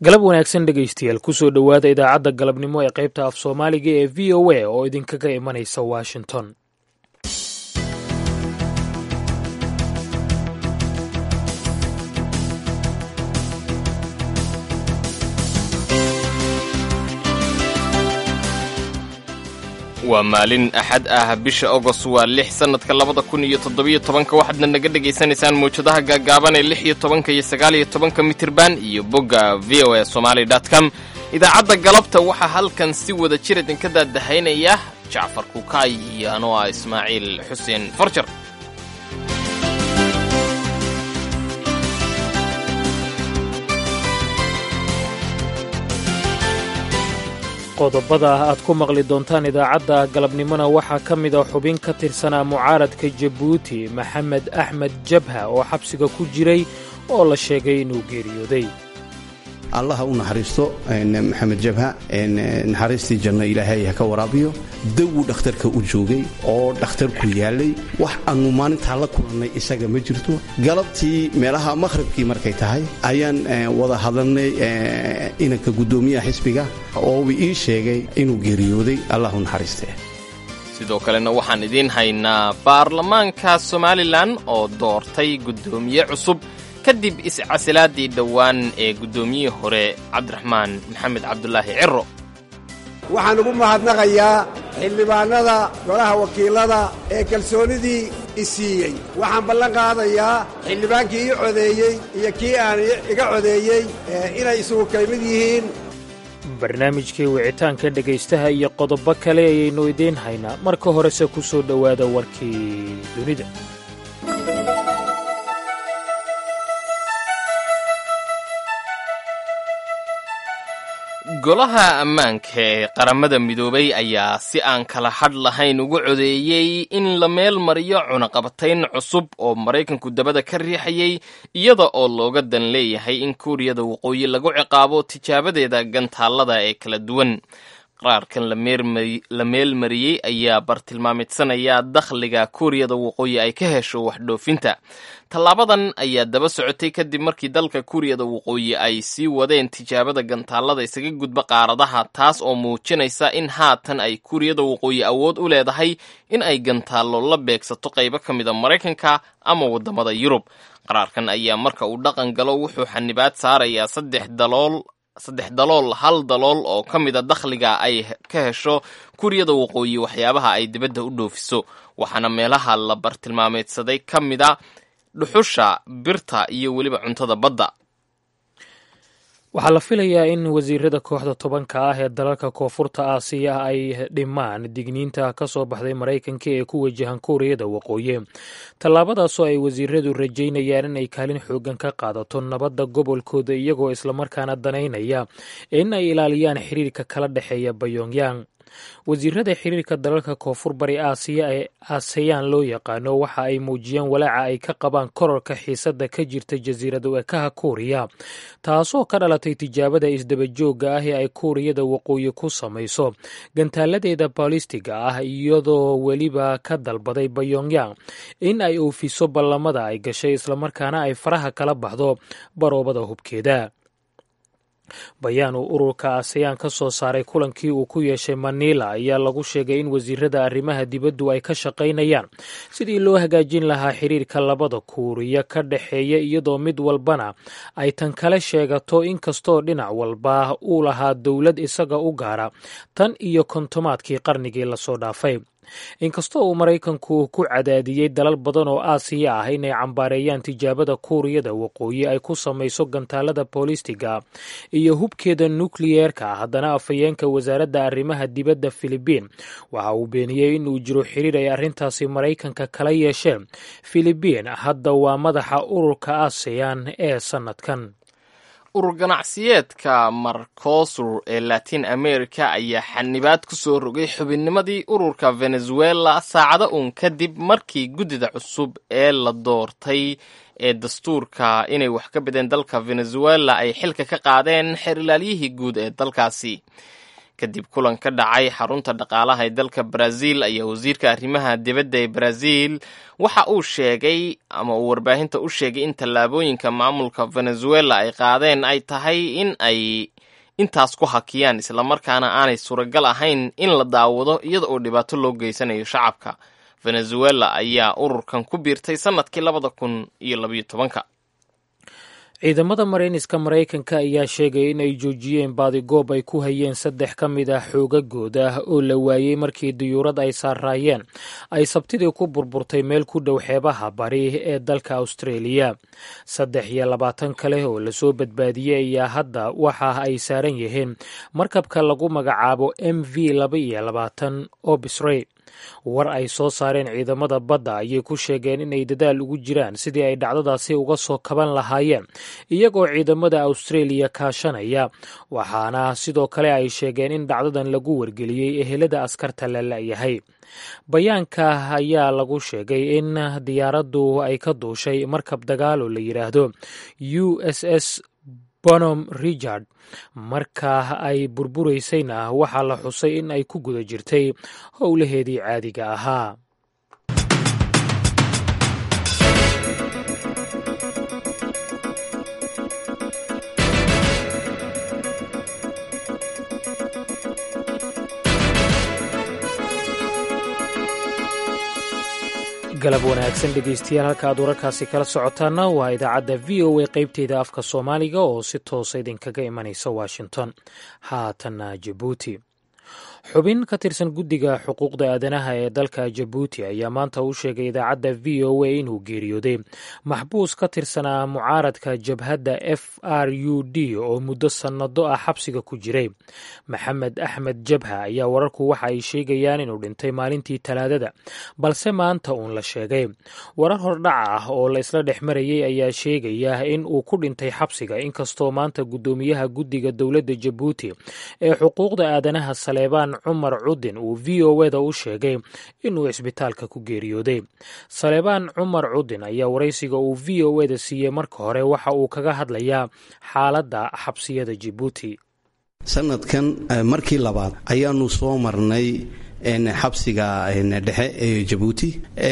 galab wanaagsan dhegaystayaal kusoo dhowaada idaacadda galabnimo ee qaybta af soomaaliga ee v o a oo idinkaga imanaysa washington waa maalin axad ah bisha agost waa lix sannadka labada kun iyo toddobiyo tobanka waxaadna naga dhegaysanaysaan mawjadaha gaagaaban ee lix iyo tobanka iyo sagaal iyo tobanka mitirban iyo bogga v o a somaali dot com idaacadda galabta waxaa halkan si wada jir idinka daadahaynaya jacfar kukaay iyo anoo ah ismaaciil xuseen farjar qodobada aad ku maqli doontaan idaacadda galabnimona waxaa ka mid a xubin ka tirsanaa mucaaradka jabuuti maxamed axmed jabha oo xabsiga ku jiray oo la sheegay inuu geeriyooday allaha u naxariisto maxamed jabha naxariistii janno ilaahay ha ka waraabiyo dawuu dhakhtarka u joogay oo dhakhtarku yaalay wax aannu maalintaa la kulannay isaga ma jirto galabtii meelaha maqhribkii markay tahay ayaan wada hadalnay inanka guddoomiyaha xisbiga oo uu ii sheegay inuu geeriyooday allahu naxariiste sidoo kalena waxaan idiin haynaa baarlamaanka somalilan oo doortay guddoomiye cusub kadib iscasilaadii dhowaan ee guddoomiyihii hore cabdiraxmaan maxamed cabdulaahi ciro waxaan ugu mahadnaqayaa xildhibaannada golaha wakiilada ee kalsoonidii i siiyey waxaan ballan qaadayaa xildhibaankii ii codeeyey iyo kii aan iga codeeyey inay isugu kaymid yihiin barnaamijkii wicitaanka dhegaystaha iyo qodobo kale ayaynu idiin haynaa marka horese ku soo dhowaada warkii dunida golaha ammaanka ee qaramada midoobay ayaa si aan kala hadh lahayn ugu codeeyey in la meel mariyo cunaqabatayn cusub oo maraykanku dabada ka riixayay iyada oo looga dan leeyahay in kuuriyada waqooyi lagu ciqaabo tijaabadeeda gantaallada ee kala duwan qaraarkan la meel mariyey ayaa bartilmaamidsanaya dakhliga kuuriyada waqooyi ay ka hesho waxdhoofinta tallaabadan ayaa daba socotay kadib markii dalka kuuriyada waqooyi ay sii wadeen tijaabada gantaallada isaga gudba qaaradaha taas oo muujinaysa in haatan ay kuuriyada waqooyi awood u leedahay in ay gantaallo la beegsato qaybo ka mid a maraykanka ama waddamada yurub qaraarkan ayaa marka uu dhaqan galo wuxuu xanibaad saarayaa saddex dalool saddex dalool hal dalool oo ka mid a dakhliga ay ka hesho kuuriyada waqooyi waxyaabaha ay dibadda u dhoofiso waxaana meelaha la bartilmaameedsaday ka mid a dhuxusha birta iyo weliba cuntada badda waxaa la filayaa in wasiirada kooxda tobanka ah ee dalalka koonfurta aasiya ay dhimaan digniinta ka soo baxday maraykanka ee ku wajahan kuuriyada waqooyi tallaabadaasoo ay wasiiradu rajaynayaan inay kaalin xoogan ka qaadato nabadda gobolkooda iyagoo islamarkaana danaynaya in ay ilaaliyaan xiriirka kala dhexeeya bayongyang wasiirada xiriirka dalalka koonfur bari aasiya ee aaseyaan loo yaqaano waxa ay muujiyeen walaaca ay ka qabaan kororka xiisadda ka jirta jasiirada ekaha kuuriya taasoo ka dhalatay tijaabada isdabajooga ah ee ay kuuriyada waqooyi ku samayso gantaaladeeda baalistiga ah iyadoo weliba ka dalbaday bayongyang in ay oofiso ballamada ay gashay islamarkaana ay faraha kala baxdo baroobada hubkeeda bayaan uu ururka aseyaan ka soo saaray kulankii uu ku yeeshay manila ayaa lagu sheegay in wasiirada arrimaha dibaddu ay ka shaqaynayaan sidii loo hagaajin lahaa xiriirka labada kuuriya ka dhexeeya iyadoo mid walbana ay tan kale sheegato inkastoo dhinac walba uu lahaa dowlad isaga u gaara tan iyo kontomaadkii qarnigii lasoo dhaafay inkastoo uu maraykanku ku cadaadiyey dalal badan oo aasiya ah inay cambaareeyaan tijaabada kuuriyada waqooyi ay ku samayso gantaalada boolistiga iyo hubkeeda nukliyeerka haddana afhayeenka wasaaradda arrimaha dibadda filibiin waxa uu beeniyey inuu jiro xiriir ay arrintaasi maraykanka kala yeesheen filibiin hadda waa madaxa ururka aseyan ee sannadkan urur ganacsiyeedka marcosur ee latin america ayaa xanibaad ku soo rogay xubinnimadii ururka venezuela saacado uun kadib markii guddida cusub ee la doortay ee dastuurka inay wax ka bedeen dalka venezuela ay xilka ka qaadeen xerilaalyihii guud ee dalkaasi kadib kulan ka dhacay xarunta dhaqaalaha ee dalka brazil ayaa wasiirka arrimaha dibadda ee brazil waxa uu sheegay ama uu warbaahinta u sheegay in tallaabooyinka maamulka venezuela ay qaadeen ay tahay in ay intaas ku hakiyaan islamarkaana aanay suuragal ahayn in la daawado iyada oo dhibaato loo geysanayo shacabka venezuela ayaa ururkan ku biirtay sannadkii labada kun iyo labayo tobanka ciidamada marayniska maraykanka ayaa sheegaya in ay joojiyeen baadigoob ay ku hayeen saddex ka mid ah xoogagooda ah oo la waayey markii diyuurad ay saaraayeen ay sabtidii ku burburtay meel ku dhow xeebaha bari ee dalka austraeliya saddex iyo labaatan kale oo lasoo badbaadiyey ayaa hadda waxa ay saaran yihiin markabka lagu magacaabo m v laba iyo labaatan obisrey war ay soo saareen ciidamada badda ayay ku sheegeen inay dadaal ugu jiraan sidii ay dhacdadaasi uga soo kaban lahaayeen iyagoo ciidamada austraeliya kaashanaya waxaana sidoo kale ay sheegeen in dhacdadan lagu wargeliyey ehelada askarta la la'yahay bayaanka ayaa lagu sheegay in diyaaraddu ay ka duushay markab dagaal oo la yidhaahdo u s s bonom richard marka ay burburaysayna waxaa la xusay in ay ku guda jirtay howlaheedii caadiga ahaa galab wanaagsan dhegeystayaal halka aad wararkaasi kala socotaana waa idaacadda v o a qeybteeda afka soomaaliga oo si toosa idinkaga imanaysa washington haatanna jabuuti xubin ka tirsan guddiga xuquuqda aadanaha ee dalka jabuuti ayaa maanta u sheegay idaacadda v o a inuu geeriyooday maxbuus ka tirsanaa mucaaradka jabhadda f r u d oo muddo sannado ah xabsiga ku jiray maxamed axmed jabha ayaa wararku waxa ay sheegayaan inuu dhintay maalintii talaadada balse maanta uun la sheegay warar hordhaca ah oo la isla dhex marayay ayaa sheegaya in uu ku dhintay xabsiga inkastoo maanta guddoomiyaha guddiga dowladda jabuuti ee xuquuqda aadanaha saleebaan cumar cudin uu v o eda u sheegay inuu cisbitaalka ku geeriyooday saleebaan cumar cudin ayaa waraysiga uu v o eda siiyey marka hore waxa uu kaga hadlayaa xaaladda xabsiyada jabuuti sanadkan markii labaad ayaanu soo marnay xabsiga dhexe ee jabuuti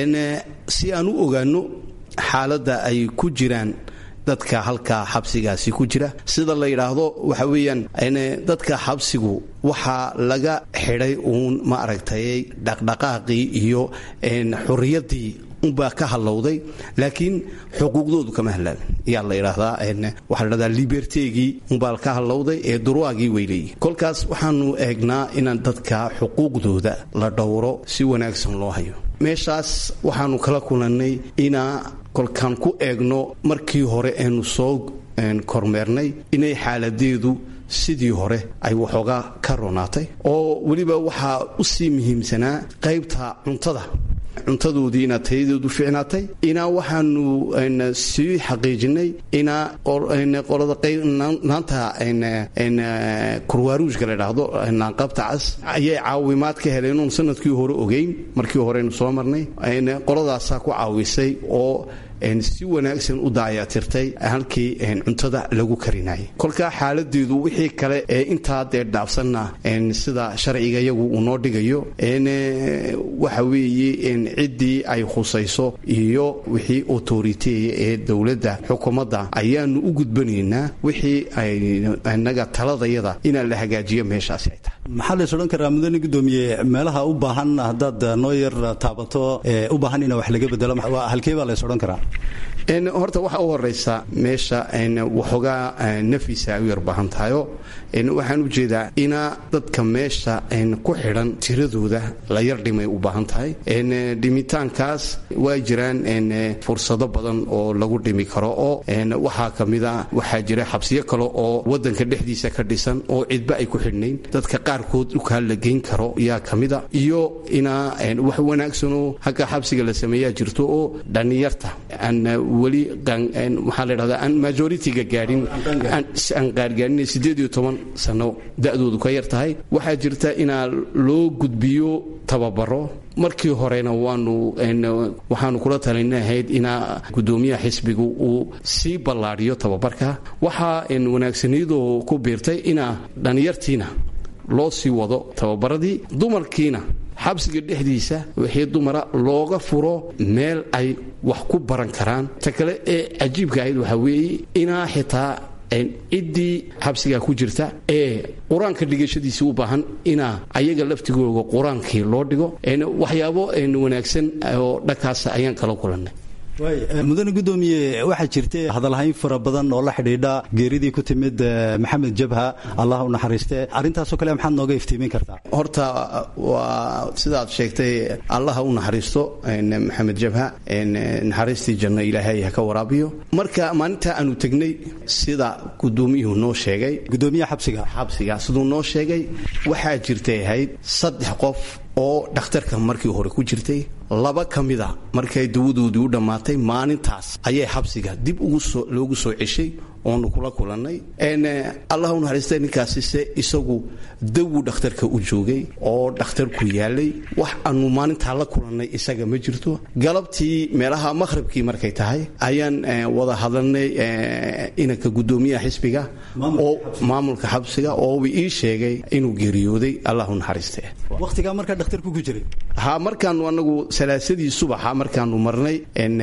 si aan u ogaano xaaladda ay ku jiraan dadka halkaa xabsigaasi ku jira sida la yidhaahdo waxa weeyaan dadka xabsigu waxaa laga xidhay uun ma aragtay dhaqdhaqaaqii iyo xurriyaddii unbaa ka hadlowday laakiin xuquuqdoodu kama hadlaabin yaa la yidhaahdaa waxaa la dhahdaa libertegii unbaa ka hadlowday ee durwaagii weyleeyi kolkaas waxaanu eegnaa inaan dadka xuquuqdooda la dhowro si wanaagsan loo hayo meeshaas waxaanu kala kulannay inaa kolkaan ku eegno markii hore aynu soo kormeernay inay xaaladeedu sidii hore ay waxoogaa ka ronaatay oo weliba waxaa u sii muhiimsanaa qaybta cuntada cuntadoodii inaa tayadeedu ficnaatay inaa waxaanu sii xaqiijinay inaa qolada naanta kurwaaruushka la dhaahdo naanqabta cas ayay caawimaad ka heleen oon sanadkii hore ogeyn markii horeynu soo marnay qoladaasaa ku caawisay oo si wanaagsan u daayatirtay halkii cuntada lagu karinayay kolkaa xaaladeedu wixii kale ee intaa dee dhaafsanna sida sharciga iyagu uu noo dhigayo waxa weeye ciddii ay khusayso iyo wixii autoriteya ee dowladda xukuumadda ayaanu u gudbanaynaa wixii inaga taladayada inaan la hagaajiyo meeshaasi ay tahay maxaa lays odhan karaa mudane gudoomiye meelaha u baahan haddaad noo yar taabato u baahan ina wax laga bedelo halkee baa lays odhan karaa horta waxa u horeysa meesha waxoogaa nafisa ay u yar baahan tahayo waxaan u jeedaa inaa dadka meesha ku xidhan tiradooda la yar dhimay u baahan tahay dhimitaankaas waa jiraan fursado badan oo lagu dhimi karo oo waxaa ka mida waxaa jira xabsiyo kale oo wadanka dhexdiisa ka dhisan oo cidba ay ku xidhnayn dadka qaarkood dhukaa la geyn karo yaa ka mida iyo inaa wax wanaagsanoo hagga xabsiga la sameeyaa jirto oo dhallinyarta aan weli maxaa la dhahdaa aan majoritiga gaadhin aan qaargaarin siddeed iyo toban sano da'doodu ka yar tahay waxaa jirta inaa loo gudbiyo tababaro markii horena waanu waxaanu kula talinahayd inaa gudoomiyaha xisbigu uu sii ballaadhiyo tababarka waxaa wanaagsaniyadoo ku biirtay inaa dhallinyartiina loo sii wado tababaradii dumarkiina xabsiga dhexdiisa wixii dumara looga furo meel ay wax ku baran karaan ta kale ee cajiibka ahayd waxaa weeye inaa xitaa ciddii xabsigaa ku jirta ee qur-aanka dhigashadiisii u baahan inaa ayaga laftigooga qur-aankii loo dhigo waxyaabo wanaagsan oo dhankaas ayaan kala kulannay mudane gudoomiye waxaa jirta hadalhayn fara badan oo la xidhiidha geeridii ku timid maxamed jabha allah u naxariiste arrintaasoo kale maxaad nooga iftiimin kartaa horta waa sidaad sheegtay allaha u naxariisto maxamed jabha naxariistii janno ilaahay ha ka waraabiyo marka maalinta aanu tegnay sida gudoomiyuhu noo sheegay gudoomiyaha xabsiga xabsiga siduu noo sheegay waxaa jirtay ahayd saddex qof oo dhakhtarka markii hore ku jirtay laba ka mida markay dawadoodii u dhammaatay maalintaas ayay xabsiga dib loogu soo ceshay oonu kula kulannay allah u naxariista ninkaasise isagu dawu dhakhtarka u joogay oo dhakhtarku yaalay wax aanu maalintaa la kulannay isaga ma jirto galabtii meelaha maqhribkii markay tahay ayaan wada hadalnay inanka gudoomiyaha xisbiga oo maamulka xabsiga ooba ii sheegay inuu geeriyooday allah u naxariiste waqtigaa markaa dhakhtarku ku jiray ha markaanu anagu salaasadii subaxa markaanu marnay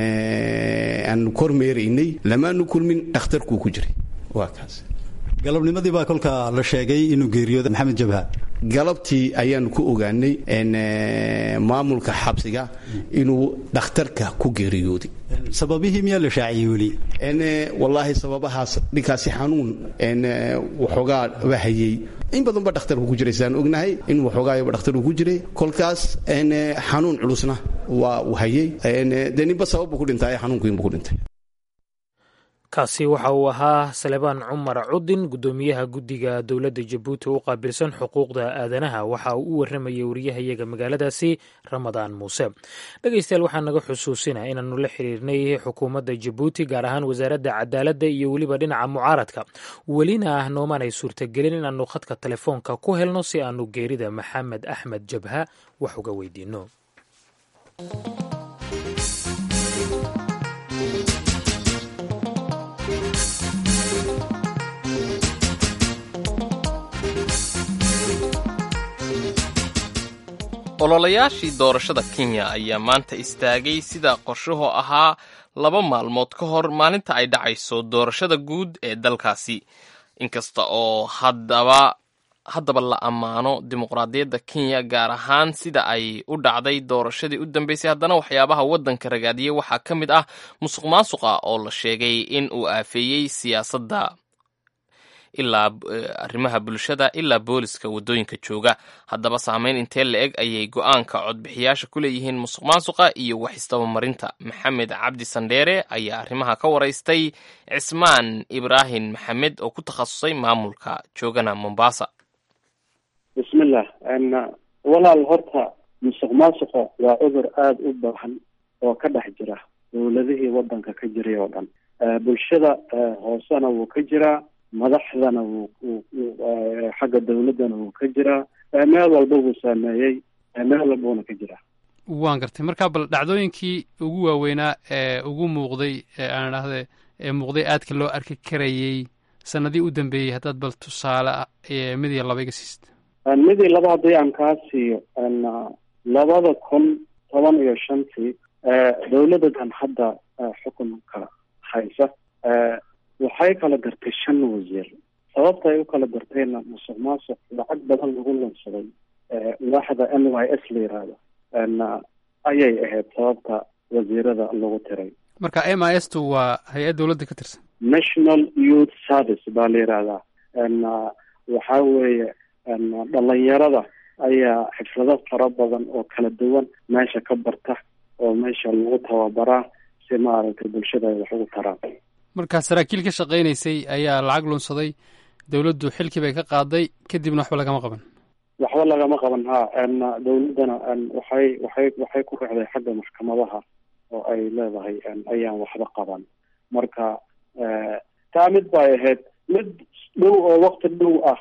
aanu kormeeraynay lamaanu kulmin dhakhtarkuu ku jiray waa kaas galabnimadii baa kolka la sheegay inuu geeriyooday maxamed jabha galabtii ayaanu ku ogaanay maamulka xabsiga inuu dhakhtarka ku geeriyooday sababihii miyaa la shaaciyey weli wallaahi sababahaas dhinkaasi xanuun waxoogaa bahayey in badan ba dhakhtarku ku jiray saan ognahay in waxoogaayaba dhakhtarku ku jiray kolkaas xanuun culusna waa uu hayey dee ninba sababbu ku dhintay xanuunkiinbu ku dhintay kaasi waxa uu ahaa salebaan cumar cudin guddoomiyaha guddiga dowladda jabuuti u qaabilsan xuquuqda aadanaha waxa uu u warramayay wariyahayaga magaaladaasi ramadaan muuse dhegeystayaal waxaa naga xusuusina inaannu la xiriirnay xukuumadda jabuuti gaar ahaan wasaaradda cadaaladda iyo weliba dhinaca mucaaradka welina ah noomaanay suurtagelin inaannu khadka telefoonka ku helno si aannu geerida maxamed axmed jabha wax uga weydiinno ololayaashii doorashada kenya ayaa maanta istaagay sida qorshuhu ahaa laba maalmood ka hor maalinta ay dhacayso doorashada guud ee dalkaasi inkasta oo haddaba haddaba la ammaano dimuqraadiyadda kenya gaar ahaan sida ay u dhacday doorashadii u dambeysay haddana waxyaabaha waddanka ragaadiyey waxaa ka mid ah musuq maasuqa oo la sheegay in uu aafeeyey siyaasadda ilaa arrimaha bulshada ilaa booliska waddooyinka jooga haddaba saameyn intee la eg ayay go-aanka codbixiyaasha ku leeyihiin musuq maasuqa iyo wax istabamarinta maxamed cabdi sandheere ayaa arrimaha ka waraystay cismaan ibraahim maxamed oo ku takhasusay maamulka joogana mombasa bismillah walaal horta musuq maasuqa waa cudur aada u baahan oo ka dhex jira dowladihii waddanka ka jiray oo dhan bulshada hoosena wuu ka jiraa madaxdana wuu xagga dawladdana wuu ka jiraa meel walba wuu saameeyey meel walbuna ka jiraa waan gartay marka bal dhacdooyinkii ugu waaweynaa ee ugu muuqday aan idhaahde ee muuqday aadka loo arki karayey sanadii u dambeeyey haddaad bal tusaale mid iyo laba iga siist mid iyo laba haddii aan kaa siiyo labada kun toban iyo shantii dawladdadan hadda xukunka haysa waxay kala gartay shan wasiir sababta ay u kala gartayna musuq maasuq lacag badan lagu lunsaday waaxda n y s la yiraahdo ayay ahayd sababta wasiirada lagu tiray marka m i s tu waa hay-ad dowladda ka tirsan national youth service baa la yihahdaa waxaa weeye dhalinyarada ayaa xirfado fara badan oo kala duwan meesha ka barta oo meesha lagu tababaraa si maaragtay bulshada ay wax ugu taraan markaa saraakiil ka shaqaynaysay ayaa lacag lunsaday dowladdu xilkii bay ka qaaday kadibna waxba lagama qaban waxba lagama qaban ha dawladdana waxay waxay waxay ku raacday xagga maxkamadaha oo ay leedahay ayaan waxba qaban marka taa mid bay ahayd mid dhow oo wakti dhow ah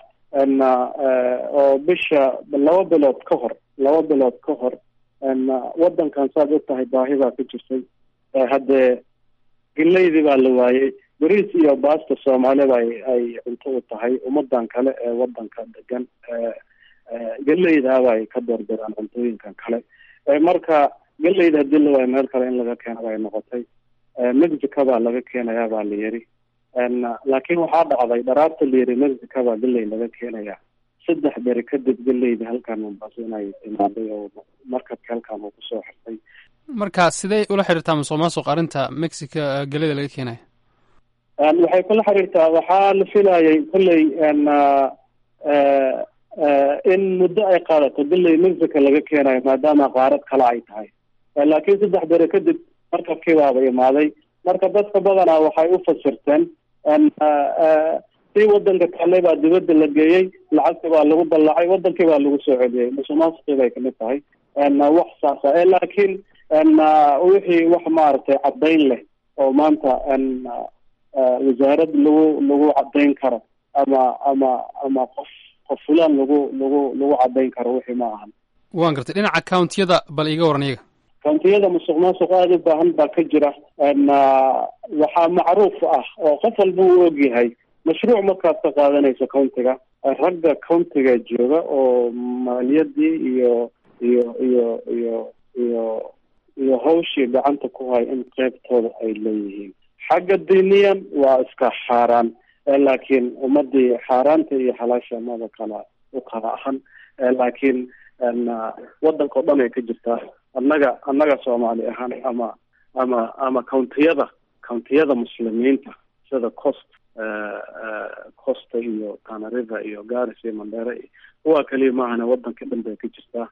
oo bisha laba bilood ka hor laba bilood ka hor waddankan saad og tahay baahi baa ka jirtay haddee geleydii baa la waayey bariis iyo baasta soomaalida ay ay cunto u tahay ummadan kale ee waddanka degan geleydaaba ay ka doorbidaan cuntooyinkan kale marka geleyda hadii la waayo meel kale in laga keena bay noqotay mexico baa laga keenayaa baa la yiri laakiin waxaa dhacday dharaarta la yiri mexico baa geley laga keenaya saddex beri kadib geleyda halkan mombaaso inay timaaday oo markabka halkan uu kusoo xirtay marka sidee ula xiriirtaa musuq maasuq arrinta mexico geleda laga keenaya waxay kula xiriirtaa waxaa la filayay kolley in muddo ay qaadato geley mexico laga keenayo maadaama qaarad kale ay tahay laakiin saddex bere kadib markabkii baaba imaaday marka dadka badanaa waxay u fasirteen si wadanka kale baa dibadda la geeyey lacagtii baa lagu dallacay wadankii baa lagu soo celiyey musuqmaasuqii bay kamid tahay wax saasa laakiin wixii wax maaragtay caddayn leh oo maanta wasaarad lagu lagu caddayn karo ama ama ama qof qof fulaan lagu lagu lagu caddayn karo wixii ma ahan waan gartay dhinaca countiyada bal iiga waran iyaga countiyada musuq maasuq aada u baahan baa ka jira waxaa macruuf ah oo qof walba uu ogyahay mashruuc markaad ka qaadanayso countiga ragga countiga jooga oo maaliyadii iyo iyo iyo iyo iyo iyo hawshii gacanta ku hay in qeybtooda ay leeyihiin xagga diiniyan waa iska xaaraan laakiin ummadii xaaraanta iyo xalaasha mada kala u kala ahan laakiin wadanka o dhan ay ka jirtaa annaga annaga soomaali ahaan ama ama ama countiyada countiyada muslimiinta sida cost costa iyo tanariva iyo garis iyo mandera iyo kuwa kaliya maahane wadanka dhan bay ka jirtaa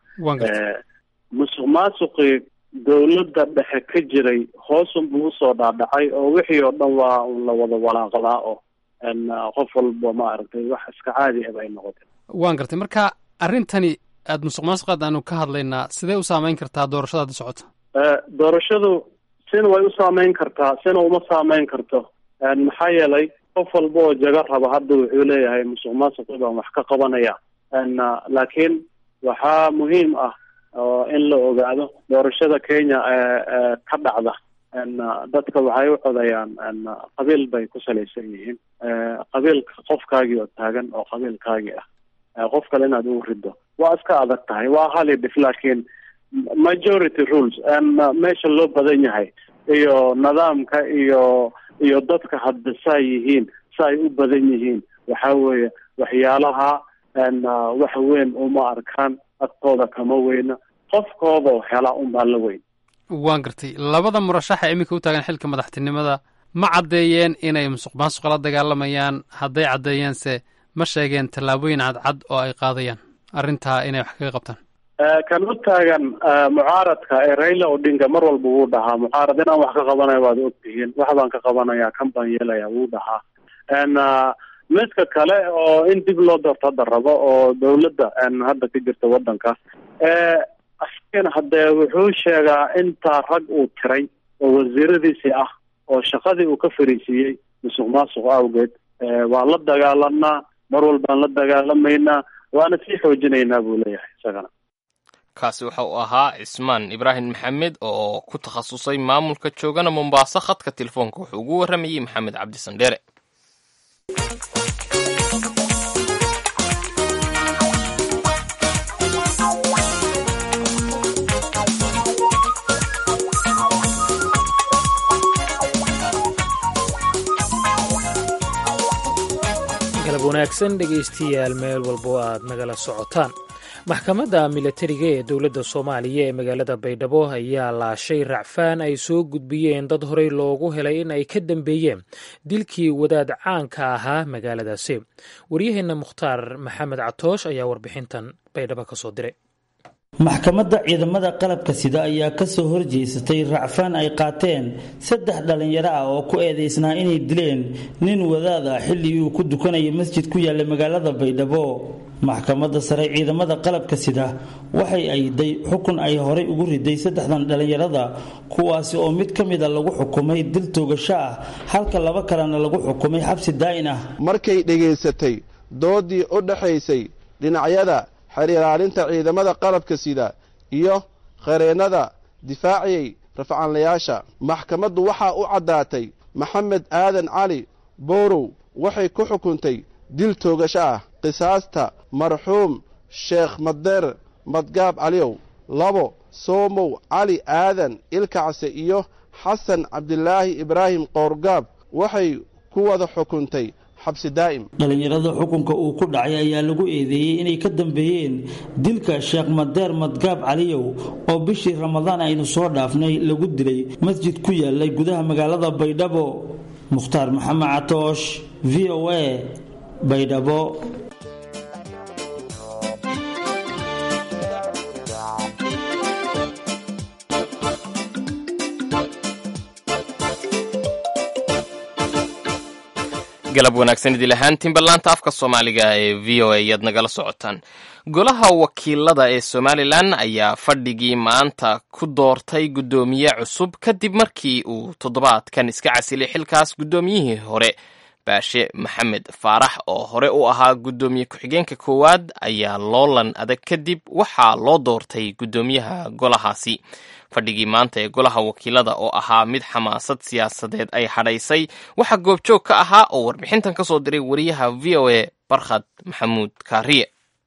musuq maasuqii dawladda dhexe ka jiray hoosun buu usoo dhaadhacay oo wixii oo dhan waa un la wada walaaqdaa oo qof walba maaragtay wax iska caadi ah bay noqotay waan gartay marka arrintani aada musuq maasuqaad aanu ka hadlaynaa sidee u saameyn kartaa doorashada hadda socota doorashadu sina way u saameyn kartaa sina uma saameyn karto maxaa yeelay qof walba oo jaga raba hadda wuxuu leeyahay musuq maasuqi baan wax ka qabanaya laakiin waxaa muhiim ah oo in la ogaado doorashada kenya ka dhacda dadka waxay u codayaan qabiil bay ku salaysan yihiin qabiilka qofkaagii oo taagan oo qabiilkaagii ah qof kale inaad ugu rido waa iska adag tahay waa hali dhif laakiin majority rules meesha loo badan yahay iyo nidaamka iyo iyo dadka hadda saa yihiin sa ay u badan yihiin waxa weeye waxyaalaha wax weyn uma arkaan agtooda kama weyna qofkoodao hela unbaa la weyn waan gartay labada murashaxa iminka u taagan xilka madaxtinimada ma caddeeyeen inay musuq maasuqa la dagaalamayaan hadday caddeeyeense ma sheegeen tallaabooyin cadcad oo ay qaadayaan arrintaa inay wax kaga qabtaan kan u taagan mucaaradka ee raila odinga mar walba wuu dhahaa mucaarad inaan wax ka qabanayo waad ogtihiin wax baan ka qabanaya kan baan yeelaya wuu dhahaa midka kale oo in dib loo doorto hadda rabo oo dawladda hadda ka jirta wadanka asigana haddee wuxuu sheegaa intaa rag uu tiray oo wasiiradiisii ah oo shaqadii uu ka fariisiiyey musuq maasuq awgeed waan la dagaalanaa mar walbaan la dagaalamaynaa waana sii xoojinaynaa buu leeyahay isagana kaasi waxa uu ahaa cismaan ibraahim maxamed oo ku takhasusay maamulka joogana mombaaso khadka telefoonka wuxuu ugu warramayey maxamed cabdi sandheere galab wanaagsan dhegaystiyaal meel walbo aad nagala socotaan maxkamadda milatariga ee dowladda soomaaliya ee magaalada baydhabo ayaa laashay racfaan ay soo gudbiyeen dad horey loogu helay in ay ka dambeeyeen dilkii wadaad caanka ahaa magaaladaasi waryaheenna mukhtaar maxamed catoosh ayaa warbixintan baydhabo ka soo diray maxkamadda ciidamada qalabka sida ayaa kasoo horjeesatay racfaan ay qaateen saddex dhallinyaro ah oo ku eedaysnaa inay dileen nin wadaad ah xilligii uu ku dukanaya masjid ku yaalla magaalada baydhabo maxkamadda sare ciidamada qalabka sida waxay ayday xukun ay horay ugu riday saddexdan dhallinyarada kuwaasi oo mid ka mida lagu xukumay dil toogasho ah halka laba kalena lagu xukumay xabsi daa'in ah markay dhegaysatay doodii u dhaxaysay dhinacyada xiriiraarinta ciidamada qalabka sida iyo khareennada difaaciyey rafcaanlayaasha maxkamaddu waxaa u caddaatay maxamed aadan cali boorow waxay ku xukuntay dil toogasho ah qisaasta marxuum sheekh madeer madgaab caliyow labo soomow cali aadan ilkacse iyo xasan cabdilaahi ibraahim qoorgaab waxay ku wada xukuntay xabsi daa'im dhallinyarada xukunka uu ku dhacay ayaa lagu eedeeyey inay ka dambeeyeen dilka sheekh madeer madgaab caliyow oo bishii ramadaan aynu soo dhaafnay lagu dilay masjid ku yaalay gudaha magaalada baydhabo mukhtaar maxamed catoosh v o a baydhabo galab wanaagsan idil ahaantiin ballaanta afka soomaaliga ee v o a ayaad nagala socotaan golaha wakiilada ee somalilan ayaa fadhigii maanta ku doortay guddoomiye cusub kadib markii uu toddobaadkan iska casilay xilkaas guddoomiyihii hore baashe maxamed faarax oo hore u ahaa guddoomiye ku-xigeenka koowaad ayaa loolan adag kadib waxaa loo doortay guddoomiyaha golahaasi fadhigii maanta ee golaha wakiilada oo ahaa mid xamaasad siyaasadeed ay hadhaysay waxaa goobjoog ka ahaa oo warbixintan ka soo diray wariyaha v o a barkhad maxamuud kaariye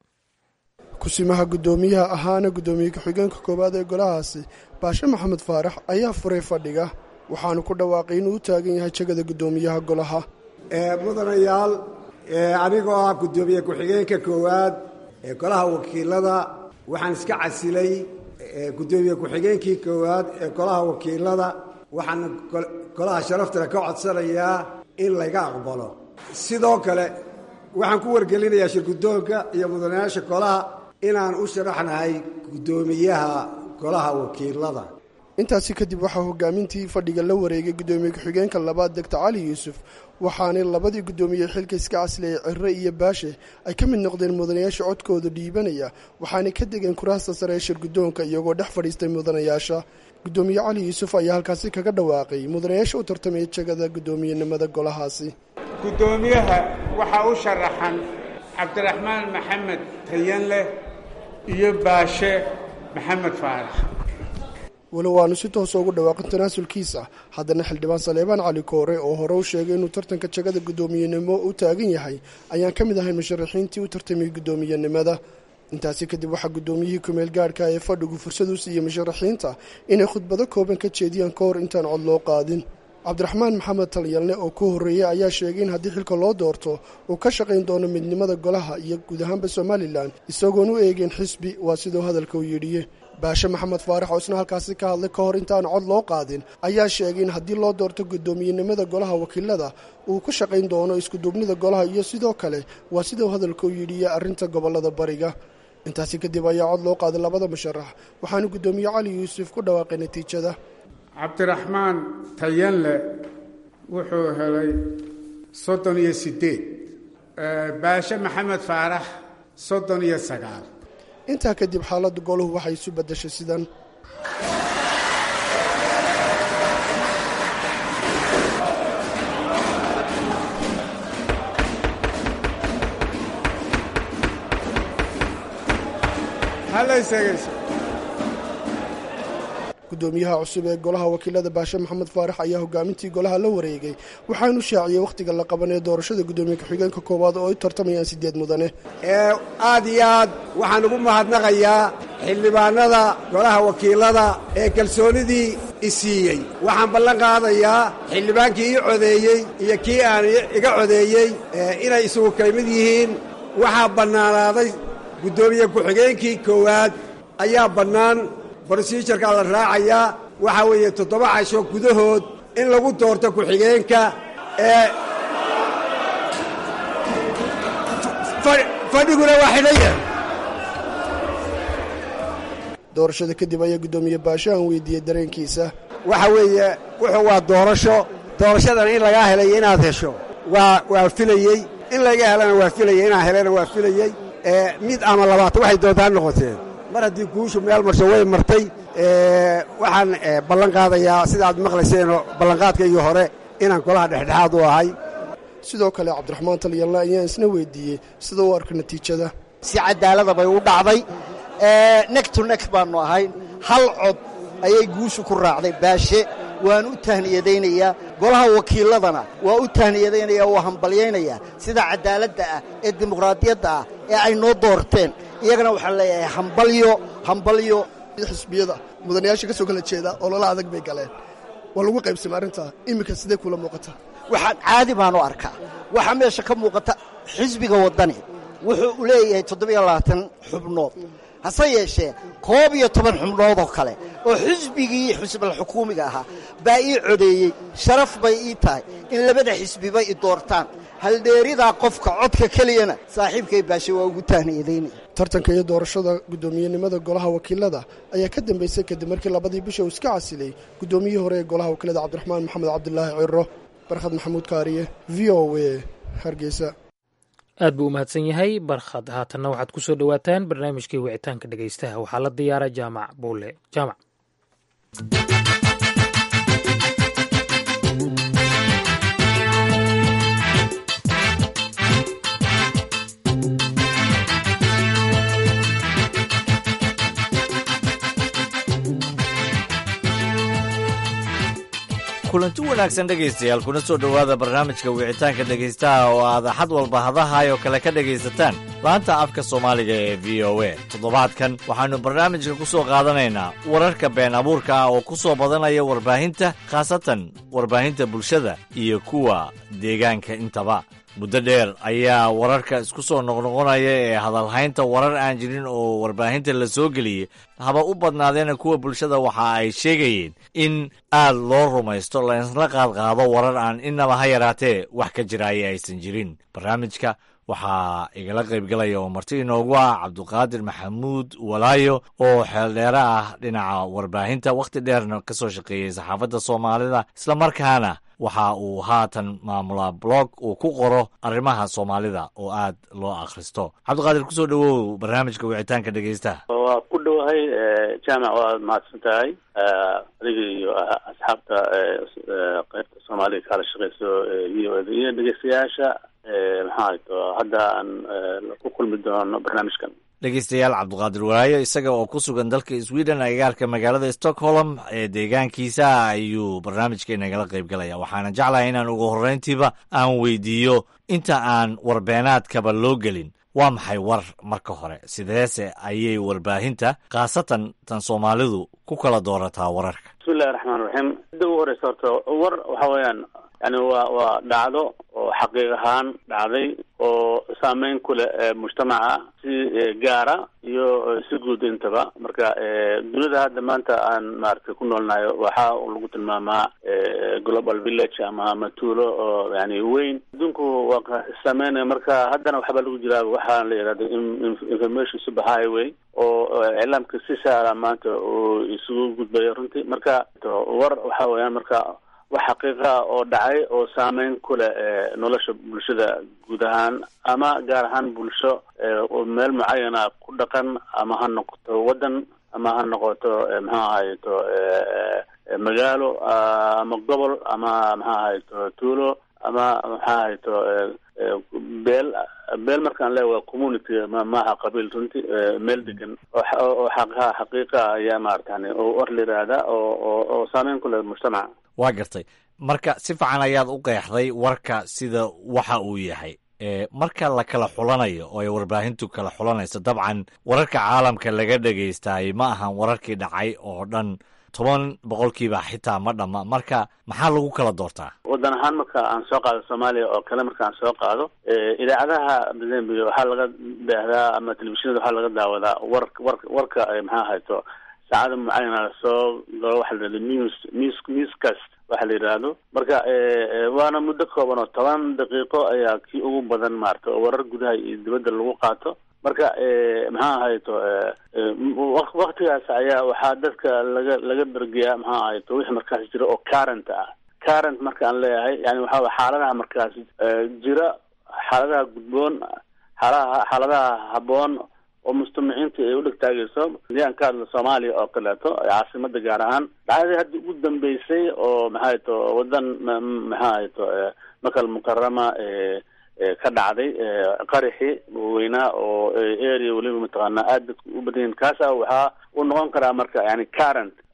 kusimaha guddoomiyaha ahaana guddoomiye ku-xigeenka koowaad ee golahaasi baashe maxamed faarax ayaa furay fadhiga waxaanu ku dhawaaqay inuu u taagan yahay jegada guddoomiyaha golaha mudanayaal anigoo ah guddoomiye ku-xigeenka koowaad ee golaha wakiilada waxaan iska casilay guddoomiye ku-xigeenkii koowaad ee golaha wakiilada waxaana golaha sharaftale ka codsanayaa in layga aqbalo sidoo kale waxaan ku wargelinayaa shirguddoonka iyo mudanayaasha golaha inaan u sharaxnahay guddoomiyaha golaha wakiilada intaasi kadib waxaa hogaamintii fadhiga la wareegay guddoomiye ku-xigeenka labaad degta cali yuusuf waxaanay labadii guddoomiye xilka iska caslayay cirre iyo baashe ay ka mid noqdeen mudanayaasha codkooda dhiibanaya waxaanay ka degeen kuraasta sare ee shirguddoonka iyagoo dhex fadhiistay mudanayaasha guddoomiye cali yuusuf ayaa halkaasi kaga dhawaaqay mudanayaasha u tartamaya jegada guddoomiyenimada golahaasi guddoomiyaha waxaa u sharaxan cabdiraxmaan maxamed tayanleh iyo baashe maxamed faarax walow aanu si toosa ugu dhawaaqin tanaasulkiisa haddana xildhibaan saleebaan cali koore oo hore u sheegay inuu tartanka jagada guddoomiyenimo u taagan yahay ayaan ka mid ahayn musharaxiintii u tartamay guddoomiyenimada intaasi kadib waxaa guddoomiyihii kumeel gaadhka ee fadhigu fursad u siiyey musharaxiinta inay khudbado kooban ka jeediyaan ka hor intaan cod loo qaadin cabdiraxmaan maxamed talyalne oo ku horreeyey ayaa sheegay in haddii xilka loo doorto uu ka shaqayn doono midnimada golaha iyo guud ahaanba somalilan isagoon u eegeen xisbi waa siduu hadalka u yidhiye baashe maxamed faarax oo isna halkaasi ka hadlay ka hor intaan cod loo qaadin ayaa sheegay in haddii loo doorto guddoomiyenimada golaha wakiilada uu ku shaqayn doono iskuduubnida golaha iyo sidoo kale waa siduu hadalka u yidhiye arrinta gobollada bariga intaasi kadib ayaa cod loo qaaday labada musharax waxaana guddoomiye cali yuusuf ku dhawaaqay natiijada cabdiraxmaan tayanle wuxuu helay soddon iyo siddeed baashe maxamed faarax soddon iyo sagaal intaa kadib xaaladda goluhu waxay isu beddeshay sidan guddoomiyaha cusub ee golaha wakiilada baashe maxamed faarax ayaa hogaamintii golaha la wareegay waxaanu shaaciyey wakhtiga la qabanee doorashada guddoomiye ku-xigeenka koowaad oo ay tartamayaan siddeed mudane aad iyo aad waxaan ugu mahadnaqayaa xildhibaanada golaha wakiilada ee kalsoonidii i siiyey waxaan ballan qaadayaa xildhibaankii ii codeeyey iyo kii aan iga codeeyey inay isugu kala mid yihiin waxaa bannaanaaday guddoomiye ku-xigeenkii koowaad ayaa bannaan brosijarkaa la raacayaa waxaa weeye toddoba casho gudahood in lagu doorto ku-xigeenka ee fadhiguna waa xidhaya doorashada kadib ayaa guddoomiye baashe aan weydiiyey dareenkiisa waxa weeye wuxuu waa doorasho doorashadan in lagaa helay inaad hesho waa waa filayey in laga helana waa filayey inaan helana waa filayey mid ama labaatan waxay doontaa noqoteen mar haddii guushu meel marsho way martay waxaan ballan qaadayaa sida aad maqlayseenoo ballanqaadkaygii hore inaan golaha dhexdhexaad u ahay sidoo kale cabdiraxmaan talyalna ayaan isna weydiiyey sida u arka natiijada si cadaalada bay u dhacday nek to nek baannu ahay hal cod ayay guushu ku raacday baashe waan u tahniyadaynayaa golaha wakiiladana waa u tahniyadaynaya waa hambalyaynayaa sida cadaaladda ah ee dimuqraadiyadda ah ee ay noo doorteen iyagana waxaan leeyahay hambalyo hambalyo xisbiyada mudanayaasha ka soo kala jeeda ololo adag bay galeen waa lagu qaybsamay arrintaa iminka sidee kula muuqata waxaan caadi baan u arkaa waxaa meesha ka muuqata xisbiga waddani wuxuu u leeyahay toddobiyo labaatan xubnood hase yeeshee koob iyo toban xubnood oo kale oo xisbigii xusbal xukuumiga ahaa baa ii codeeyey sharaf bay ii tahay in labada xisbiba i doortaan haldheeridaa qofka codka keliyana saaxiibkay baashe waa ugu tahniyadaynaya tartanka iyo doorashada guddoomiyenimada golaha wakiilada ayaa ka dambeysay kadib markii labadii bisha uu iska casilay guddoomiyihii hore ee golaha wakiilada cabdiraxmaan maxamed cabdilaahi ciro barkhad maxamuud kaariye v o a hargeysa aad buu u mahadsan yahay barkhad haatanna waxaad ku soo dhowaataan barnaamijkii wicitaanka dhegaystaha waxaa la diyaara jaamac buule jaamac kulanti wanaagsan dhegaystayaal kuna soo dhowaada barnaamijka wicitaanka dhegaystaha oo aad axad walba hadahaayoo kale ka dhegaysataan laanta afka soomaaliga ee v o a toddobaadkan waxaannu barnaamijka ku soo qaadanaynaa wararka been abuurka ah oo ku soo badanaya warbaahinta khaasatan warbaahinta bulshada iyo kuwa deegaanka intaba muddo dheer ayaa wararka isku soo noqnoqonaya ee hadalhaynta warar aan jirin oo warbaahinta la soo geliyey haba u badnaadeena kuwa bulshada waxa ay sheegayeen in aad loo rumaysto laysla qaadqaado warar aan inaba ha yaraatee wax ka jiraaya aysan jirin barnaamijka waxaa igala qaybgalaya oo marti inoogu ah cabduqaadir maxamuud walaayo oo xeeldheere ah dhinaca warbaahinta wakhti dheerna ka soo shaqeeyey saxaafadda soomaalida islamarkaana waxa uu haatan maamulaa blog uu ku qoro arrimaha soomaalida oo aad loo akhristo cabdiqaadir kusoo dhowow barnaamijka wicitaanka dhegaystaha waa ku dhowahay jaamac waad mahadsan tahay adiga iyo asxaabta qaybta soomaaliga kala shaqeyso v o da iyo dhegeystayaasha maxaa to hadda aan ku kulmi doono barnaamijkan dhegeystayaal cabdiqaadir walaayo isaga oo ku sugan dalka sweden agagaarka magaalada stockholm ee deegaankiisa ayuu barnaamijka inagala qayb galaya waxaana jeclahay inaan ugu horreyntiiba aan weydiiyo inta aan warbeenaadkaba loo gelin waa maxay war marka hore sideese ayay warbaahinta khaasatan tan soomaalidu ku kala doorataa wararka bismillahi raxmaan raxiim midda ugu horeysa horta war waxa weeyaan yani waa waa dhacdo oo xaqiiq ahaan dhacday oo saameyn ku leh mujtamaca si gaara iyo si guud intaba marka dunida hadda maanta aan maaragtay ku noolnahay waxa lagu tilmaamaa global village ama ama tuulo oo yani weyn adduunku waa saameynaya marka haddana waxbaa lagu jiraa waxaa la yidhahda information super highway oo iclaamka si saara maanta uu isugu gudbayo runtii marka war waxa weeyaan marka wax xaqiiqa oo dhacay oo saameyn ku leh nolosha bulshada guud ahaan ama gaar ahaan bulsho meel mucayana ku dhaqan ama ha noqoto waddan ama ha noqoto maxaa ahayto magaalo ama gobol ama maxaa ahayto tuulo ama maxaa ahayto beel beel markaan leeya waa community maaha qabiil runtii meel degan oo xaqaha xaqiiqa ayaa maaratan war la yihahda oo oo saameyn ku leh mujtamaca waa gartay marka si fiican ayaad u qeexday warka sida waxa uu yahay marka la kala xulanayo oo ay warbaahintu kala xulanayso dabcan wararka caalamka laga dhegaystaay ma ahan wararkii dhacay oo dhan toban boqolkiiba xitaa ma dhamma marka maxaa lagu kala doortaa waddan ahaan marka aan soo qaado soomaaliya oo kale marka aan soo qaado idaacadaha mozambique waxaa laga daahdaa ama telefishinada waxaa laga daawadaa war war warka maxaa hayto saacada mucayana lasoo galo waxa la yidhahdo news news newscast waxa la yidhaahdo marka waana muddo kooban oo toban daqiiqo ayaa kii ugu badan maarata oo warar gudaha iyo dibadda lagu qaato marka maxaa ahayto waktigaas ayaa waxaa dadka laga laga bergeyaa maxaa ahayto wixii markaas jira oo current ah current marka aan leeyahay yani waxaa xaaladaha markaas jira xaaladaha gudboon xaalaha xaaladaha habboon oo mujtamaciinta ay u dhegtaagayso hadii aan ka hadlo soomaaliya oo kaleeto caasimada gaar ahaan dhacdadii hadda ugu dambeysay oo maxaa to wadan maxaa hayto makal mukarama ka dhacday qaraxi weynaa oo area weliba mataqaanaa aad dadka u badanyihin kaasa waxaa uu noqon karaa marka yani current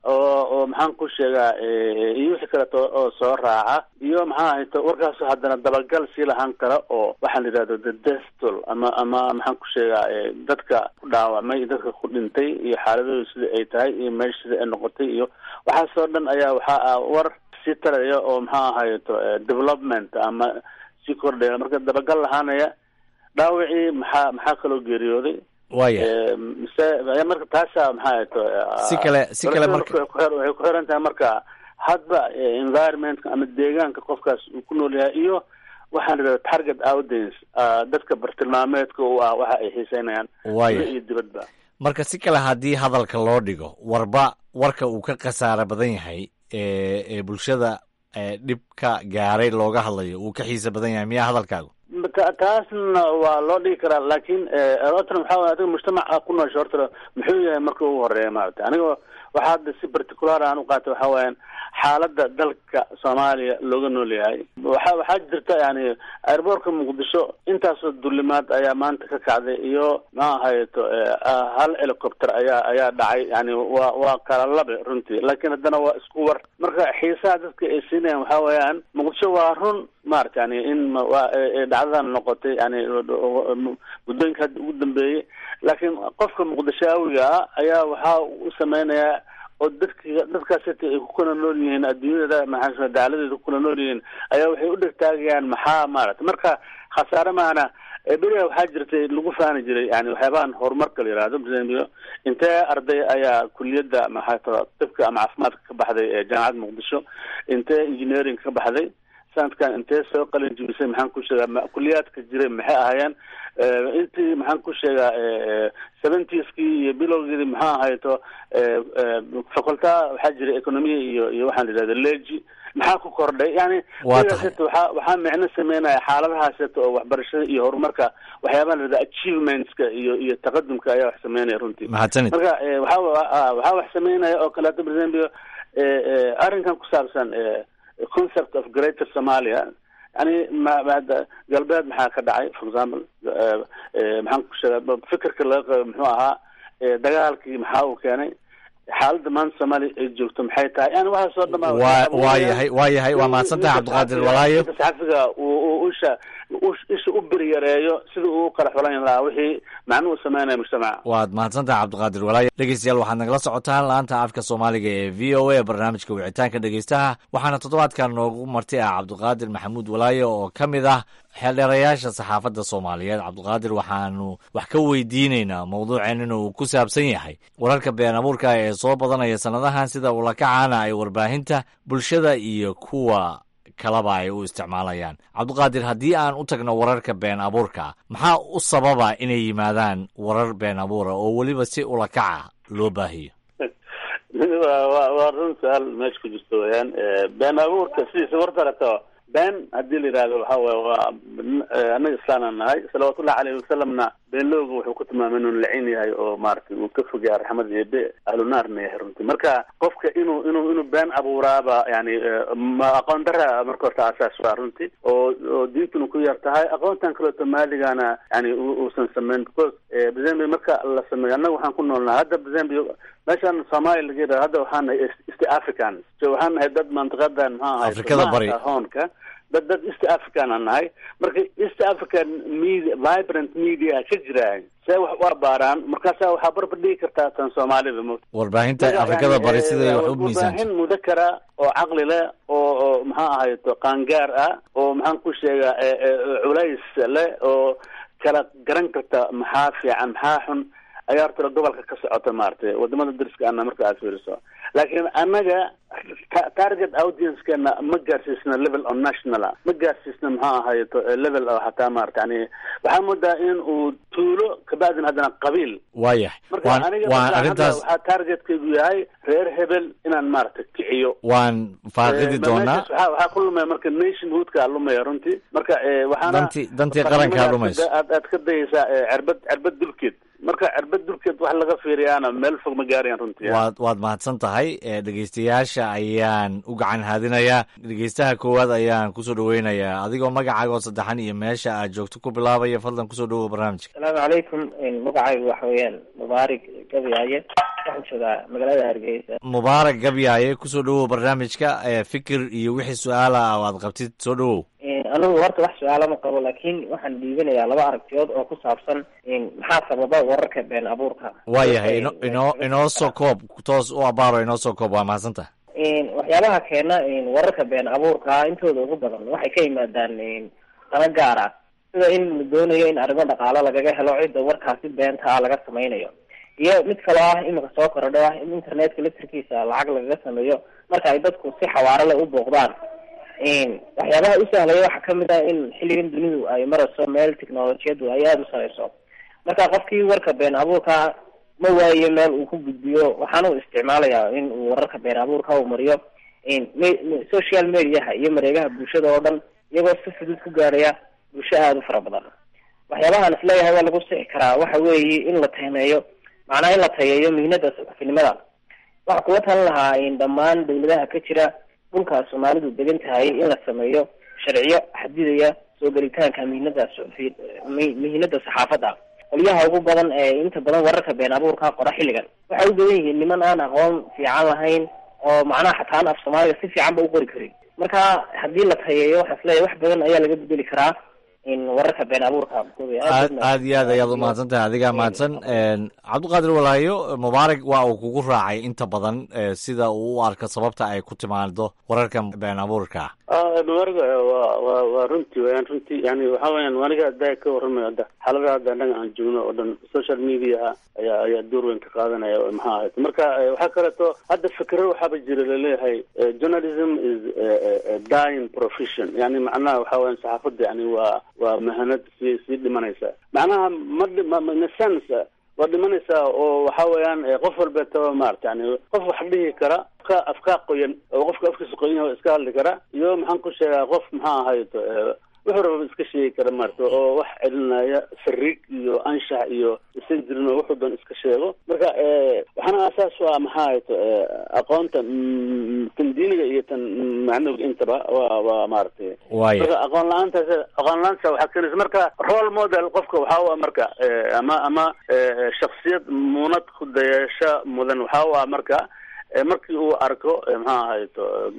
oo oo maxaan ku sheegaa iyo wixii kaleeto oo soo raaca iyo maxaa ahayto warkaas haddana dabagal sii lahaan kara oo waxaan la yidhahdo the destol ama ama maxaan ku sheegaa dadka ku dhaawacmay iyo dadka ku dhintay iyo xaaladooda sida ay tahay iyo meesha sida ay noqotay iyo waxaasoo dhan ayaa waxaa ah war sii taraya oo maxaa ahayto development ama sii kordhaya marka dabagal lahaanaya dhaawacii maxaa maxaa kaloo geeriyooday waya mise marka taasa maxaa ahayto si kale si kale marka waxay ku xiran tahay marka hadba environmentka ama deegaanka qofkaas uu ku nool yahay iyo waxaan idhahda target audience dadka bartilmaameedka u ah waxa ay xiiseynayaan Waaya. iyo dibadba marka si kale haddii hadalka loo dhigo warba warka uu ka khasaaro badan yahay ee ee bulshada ee dhibka gaaray looga hadlayo uu ka xiisa badan yahay miyaa hadalkaagu Ta- taasna waa loo dhigi karaa laakiin erotan waxaa waye adiga mujtamaca ku noosha horta muxuu yahay marka ugu horeeya maarata aniga waxaa hadda si particular aan u qaatay waxaa weeyaan xaaladda dalka soomaaliya looga nool yahay waxa waxaa jirta yani airboortka muqdisho intaasoo dulimaad ayaa maanta ka kacday iyo ma ahayeto hal helicopter ayaa ayaa dhacay yani waa waa kala labe runtii laakiin haddana waa isku war marka xiisaha dadka ay siinayaan waxaa weeyaan muqdisho waa run maarata yani in ma- waa ee- ee dhacdadan noqotay yani muddooyinka hadda ugu dambeeyey laakiin qofka muqdishaawiga ah ayaa waxaa u sameynayaa oo dadki dadkaas hata ay ku kala nool yihiin adduunyada maxaa daaladeeda ku kala nool yihiin ayaa waxay u dhegtaagayaan maxaa maarata marka khasaare maana beriha waxaa jirtay lagu faani jiray yani waxyaabahan horumarka la yihahdo msembio intee arday ayaa kuliyadda maxaa tara tibka ama caafimaadka ka baxday ee jaamacadda muqdisho intee engineering ka baxday sanadkan intee soo qalin jibisay maxaan ku sheegaa ma- kuliyaadka jiray maxay ahaayeen Eh, intii maxaan ku sheegaa seventieski iyo bilowgeedii maxaa ahayto eh, eh, faculta waxaa jiray economia iyo iyo waxaan la yidhahda leji maxaa ku kordhay yani Waa sidaas tahay. hata waxaa waxaa micno sameynaya xaaladahaas hata oo waxbarashada iyo horumarka waxyaabaha la yidhahda achievementska iyo iyo taqadumka ayaa wax sameynaya runtii Mahadsanid. marka eh, waxaa wa- ah, waxaa wax sameynaya oo kaleeto for example eh, eh, arrinkan ku saabsan eh, concept of greater somalia yani ma ma- galbeed maxaa ka dhacay for example eh, eh, maxaan ku sheegaa fikirka laga qabo muxuu ahaa eh, dagaalkii maxaa uu keenay xaaladda maanta soomaaliya ay joogto maxay tahay yani waxaas oo dhan baa- waa waa yahay waa yahay waa mahadsantahay cabdiqaadir walaayo ninka saxafiga uu uu isha u- isha u beri yareeyo sida uu u kala xulan lahaa wixii macnuhu sameynaya mujtamaca waad mahadsantahay cabdiqaadir walaayo dhegeystayaal waxaad nagala socotaan laanta afka soomaaliga ee v o a barnaamijka wicitaanka dhegeystaha waxaana toddobaadkan noogu marti ah cabdiqaadir maxamuud walaayo oo ka mid ah xeeldheerayaasha saxaafadda soomaaliyeed cabdiqaadir waxaanu wax ka weydiineynaa mowduuceenina uu ku saabsan yahay wararka been abuurka ee soo badanaya sannadahan sida ulakacaana ay warbaahinta bulshada iyo kuwa kalaba ay u isticmaalayaan cabdiqaadir haddii aan u tagno wararka been abuurka maxaa u sababa inay yimaadaan warar been abuura oo weliba si ulakaca loo baahiyo waa waa waa run su-aal meesha ku jirto weyaan been abuurka sidiisa wartarato been haddii la yidhahdo waxa waye waa eh, annaga islaanaan nahay salawaatullahi caleyhi wasalamna beenlooga wuxuu ku tilmaamay inuu lacin yahay oo maaragtay uu ka fogyaa raxmad eebe ahlunaarna yahay runtii marka qofka inuu inuu inuu been abuuraaba yani eh, ma aqoon dara marka horta asaas waa runtii oo oo diintuna ku yar tahay aqoontan kaleeto maaligana yani u- uusan samayn because eh, Zambia marka la sameeyo annaga waxaan ku noolnahay hadda Zambia meeshan Soomaaliya laga yidhahdo hadda waxaan nahay East- East Africans so waxaan nahay dad mantiqadan maxaa ahay Afrikada bari. hoonka dad dad East African aan nahay marka East African media vibrant media ka jiraan see wax u abaaraan markaasaa waxaa barbar dhigi kartaa tan Soomaalida mo warbaahinta afrikada bari siday wax u miisaanto warbaahin mudakara oo caqli leh oo oo maxaa ahayto qaangaar ah oo maxaan ku sheegaa eh, eh, culays leh oo kala garan karta maxaa fiican maxaa xun ayaa horta gobolka ka socota maaragtay wadamada dariska ana marka aad fiiriso laakiin annaga ta- target audiencekeena ma gaarsiisna level on national ah ma gaarsiisna maxaa ahayto eh, level oo hataa maarata yani waxaa moodaa in uu tuulo kabacdin haddana qabiil waayahay marka waan aniga waan marka hadda arrintaas waxaa targetkaygu yahay reer hebel inaan maaragta kiciyo waan faaqidi Eh, doonaa meeshaas waxaa waxaa ku lumaya marka nationhoodka lumaya runtii marka eh, waxaana dantii dantii qarankaa qarnimada dhumayso aad aad ka dayaysaa eh, cirbad cirbad dulkeed marka cirbad dulkeed wax laga fiiriyaana meel fog ma gaarayaan runtii waad waad mahadsan tahay dhegeystayaasha ayaan u gacan haadinayaa dhegeystaha koowaad ayaan kusoo dhaweynayaa adigoo magacaaga oo saddexan iyo meesha aad joogto ku bilaabaya fadlan kusoo dhawow barnaamijka asalaamu calaykum magacaygu waxa weeyaan mubaarig gabyaaye waxaan joogaa magaalada hargeysa mubaarak gabyaaye kusoo dhawow barnaamijka fikir iyo wixii su-aala ah aad qabtid soo dhawow anigu horta wax su-aala ma qabo laakiin waxaan dhiibanayaa laba aragtiyood oo ku saabsan maxaa sababa wararka been abuurka waayahay ino inoo inoo soo koob toos u abaaro inoo soo koob waa mahadsantaha waxyaabaha keena wararka been abuurka intooda ugu badan waxay ka yimaadaan dana gaar ah sida in la doonayo in arrimo dhaqaalo lagaga helo cidda warkaasi beenta ah laga samaynayo iyo mid kaloo ah imika soo korodho ah in internetka laftirkiisa lacag lagaga sameeyo marka ay dadku si xawaaro leh u booqdaan waxyaabaha u sahlaya waxaa kamid ah in xilligan dunidu ay marayso meel technolojiyadu ay aada u sareyso marka qofkii warka been abuurka ma waayo meel uu ku gudbiyo waxaana uu isticmaalayaa in uu wararka been abuurka uu mariyo social mediaha iyo mareegaha bulshada oo dhan iyagoo si fudud ku gaaraya bulsho aada u fara badan waxyaabahaan isleeyahay waa lagu sixi karaa waxa weeye in la taymeeyo macnaha in la tayeeyo mihnada saxafinimada waxaa kuga talan lahaa dhammaan dawladaha ka jira dhulka soomaalidu degan tahay in la sameeyo sharciyo xadidaya soo gelitaanka mihnada suxufi mihnada saxaafadda qolyaha ugu badan ee inta badan wararka been abuurka qora xilligan waxay u badan yihiin niman aan aqoon fiican lahayn oo macnaha xataa aan af soomaaliga si fiican ba u qori karin marka haddii la tayeeyo waxaan isleeyahay wax badan ayaa laga bedeli karaa wararka been abuurka aad aad iyo aad ayaad umahadsan tahay adigaa mahadsan cabdiqaadir walaayo mubaarak waa uu kugu raacay inta badan sida uu u arko sababta ay ku timaado wararka been abuurka mubaarak waa waa waa runtii wayaan runtii yani waxa weyaan aniga hadda ka warramayo hadda xaalada hadda annaga aan joogno oo dhan social mediaha ayaa ayaa door weyn ka qaadanaya maxaa ahayd marka waxaa kaleeto hadda fikro waxaaba jira laleeyahay journalism is dying profession yani macnaha waxa weyan saxaafadda yani waa waa mahanad sii sii dhimanaysa macnaha ma ma in a sense waa dhimanaysaa oo waxa weeyaan qof walbeetaba maarata yani qof wax dhihi kara afka afkaa qoyan oo qofka afkiisa qoyan yahay iska hadli kara iyo maxaan ku sheegaa qof maxaa ahayd wuxuu raba iska sheegi kara maarata oo wax celinaya fariig iyo anshax iyo isan jirin oo wuxuu doon iska sheego marka waxaana asaas waa maxaa ahayd aqoonta tan diiniga iyo tan macnawiga intaba waa waa maaragtay marka aqoon la-aantaas aqoon la-aanta waxaa keenaysa marka role model qofka waxaa u ah marka ama ama shaksiyad muunad ku dayasho mudan waxaa u ah marka markii uu arko maxaa ahayd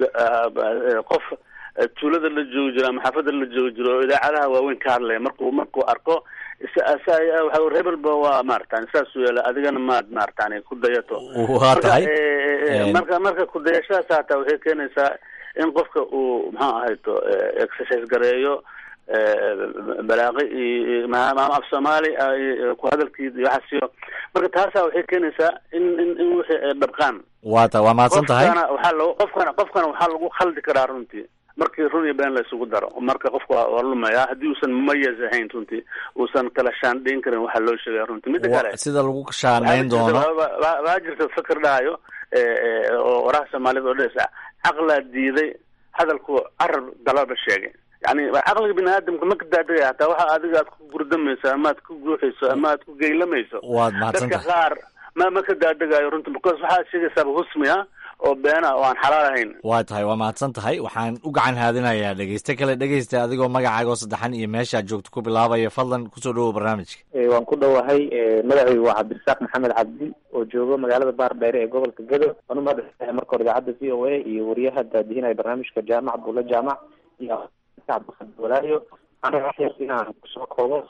qof tuulada la joogi jiro ama xaafada la joogi jiro oo idaacadaha waaweyn ka hadlaya marku markuu arko waxa rebelba waa maaratan saasuu yeela adigana maad maaratan ku dayato waa tahay marka marka kudayashadaas hataa waxay keenaysaa in qofka uu maxaa ahayto exercise gareeyo balaaqi iyo ama af soomaali ku hadalkiisa iyo waxaasiyo marka taasaa waxay keenaysaa in in in wixii ay dhabqaan waa ta waa mahadsan tahay qofkana waxaa lagu qofkana qofkana waxaa lagu khaldi karaa runtii markii run iyo been la isugu daro marka qofka waa lumaya haddii uusan mumayaz ahayn runtii uusan kala shaandhayn karin waxaa loo sheegaya runtii mida kale sida lagu shaanayn doono waa jirta fikir dhahayo oo waraha soomaalida oo dhesa caqlaa diiday hadalku carab dalaba sheegay yani caqliga bini aadamka ma ka daadagaya hataa waxa adiga aad ku gurdamayso ama aad ku guuxayso ama aad ku geylamayso waad mahadsan dadka tahay qaar ma ma ka daadagayo runtii because waxaad sheegaysaaba husmi ah oo beena oo aan xalaal ahayn waa tahay waa mahadsan tahay waxaan u gacan haadinayaa dhegeyste kale dhegeysta adigoo magacaaga oo saddexan iyo meeshaad joogto ku bilaabaya fadlan kusoo dhawow barnaamijka waan ku dhowahay magacaygu waa cabdirasaaq maxamed cabdi oo joogo magaalada baardheere ee gobolka gedo waan u mahadcelinahay marka hore idaacadda v o a iyo wariyaha daadihinaya barnaamijka jaamac abdulla jaamac iyo cabdiqadir walaayo aniga waxyar inaan kusoo koobo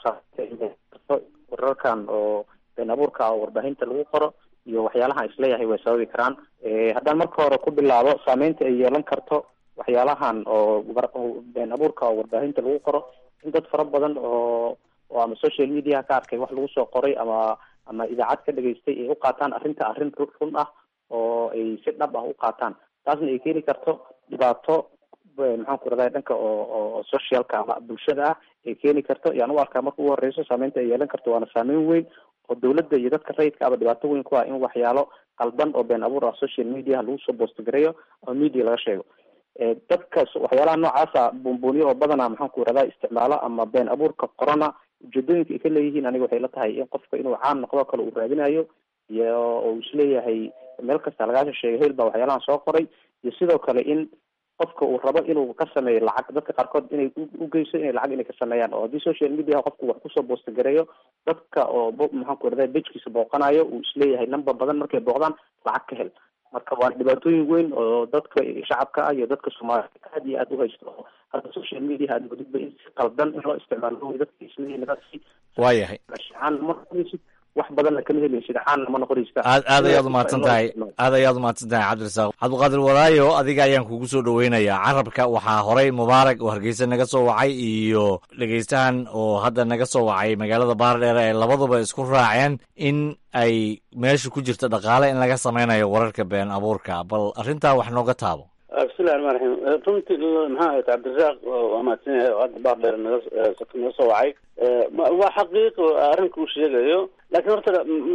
wararkan oo been abuurka oo warbaahinta lagu qoro iyo waxyaalaha isleeyahay way sababi karaan haddaan marka hore ku bilaabo saameynta ay yeelan karto waxyaalahan oo been abuurka oo warbaahinta lagu qoro in dad fara badan oo oo ama social media ka arkay wax lagu soo qoray ama ama idaacad ka dhageystay ay u qaataan arrinta arrin run ah oo ay si dhab ah u qaataan taasna ay keeni karto dhibaato maxaan ku raday dhanka oo oo socialka ama bulshada ah ay keeni karto yaan u arkaa marka ugu horeyso saameynta ay yeelan karto waana saameyn weyn oo dawladda iyo dadka rayidka aba dhibaato weyn ku ah in waxyaalo qaldan oo been abuur ah social media lagu soo boostgareeyo ama media laga sheego dadka waxyaalaha noocaasa buunbuuniyo oo badanaa maxaan ku radaa isticmaalo ama been abuurka qorona ujeedooyinka ay ka leeyihiin aniga waxay la tahay in qofka inuu caan noqdo kale uu raadinayo iyo uu isleeyahay meel kasta lagaasha sheegay heel baa waxyaalahan soo qoray iyo sidoo kale in qofka uu rabo inuu ka sameeyo lacag dadka qaarkood inay u geyso inay lacag inay ka sameeyaan oo haddii social media qofku wax kusoo boostagareeyo dadka oo maxaan ku irahda bejkiisa booqanayo uu isleeyahay number badan markay booqdaan lacag ka hel marka waa dhibaatooyin weyn oo dadka shacabka ah iyo dadka soomaalida aad iyo aad u haysto oo hadda social media aad wadidba in si qaldan in loo isticmaalo dadka isleeyihin dadki waayahay ma noqonaysid wax badanna kama helaysid caanna ma noqonaysid aad aad ayaad umahadsan tahay aad ayaad umahadsan tahay cabdirasaaq cabdiqaadir walaayo adiga ayaan kugu soo dhaweynayaa carabka waxaa horey mubaarak oo hargeysa naga soo wacay iyo dhegeystahan oo hadda naga soo wacay magaalada baardheere ee labaduba isku raaceen in ay meesha ku jirta dhaqaale in laga sameynayo wararka been abuurka bal arrintaa wax nooga taabo bismillahi raxmaan raxiim runtii maxaa ahayd cabdirasaaq waa mahadsan yahay oo hadda baardheer naga naga soo wacay waa xaqiiqo arrinka uu sheegayo laakiin horta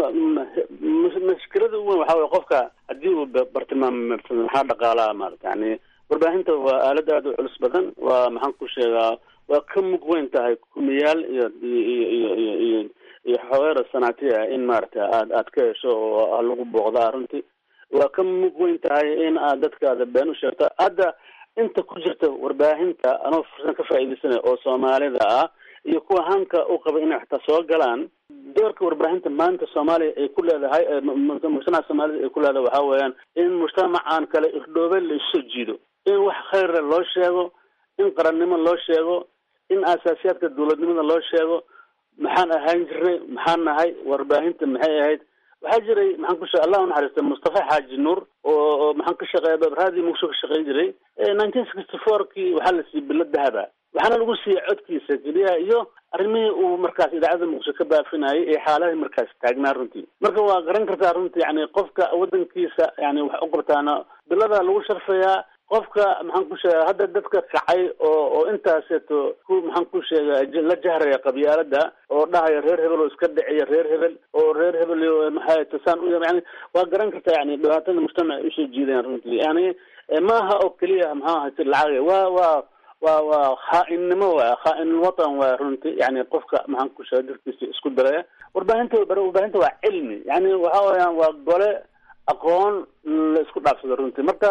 mashkilada ugu weyn waxaa weye qofka haddii uu bartilmaamsado maxaa dhaqaalaha maarata yani warbaahinta waa aalad aada u culus badan waa maxaan ku sheegaa waa ka mug weyn tahay kumiyaal iyo iyo iyo iyo iyo iyo xogeera sanaati ah in maarata aad aad ka hesho oo lagu booqdaa runtii waa ka mug weyn tahay in aad dadkaada been u sheegto hadda inta ku jirta warbaahinta anoo fursan ka faa'iidaysanaya oo soomaalida ah iyo kuwa hanka u qaba inay xataa soo galaan doorka warbaahinta maanta soomaaliya ay ku leedahay mujtamaca soomaalida ay ku leedahay waxaa weeyaan in mujtamacan kale irdhoobe la isu jiido in wax khayra loo sheego in qarannimo loo sheego in asaasiyaadka dawladnimada loo sheego maxaan ahaan jirnay maxaan nahay warbaahinta maxay ahayd waxaa jiray maxaan ku sheeg allah u naxariista mustafa xaaji nuur oo maxaan ka shaqeeya raadii muqdisho ka shaqeyn jiray nineteen sixty four kii waxaa la siiyey bilo dahaba waxaana lagu siiyey codkiisa keliya iyo arrimihii uu markaas idaacadda muqdisho ka baafinayay ee xaalahii markaas taagnaa runtii marka waa garan kartaa runtii yani qofka wadankiisa yani wax u qabtaana bilada lagu sharfayaa qofka maxaan ku sheega hadda dadka kacay oo oo intaaseeto ku maxaan ku sheega la jahraya qabyaalada oo dhahaya reer hebel oo iska dhiciya reer hebel oo reer hebel maxay tasaan u yani waa garan kartaa yani dhibaatada mujtamac ay usoo jiidayaan runtii yani maaha oo keliya maxaa ahayse lacag waa waa waa waa khaa-innimo waa khaa-inul watan waa runtii yani qofka maxaan ku sheega dadkiisa isku daraya warbaahinta warbaahinta waa cilmi yani waxa weyaan waa gole aqoon la isku dhaafsado runtii marka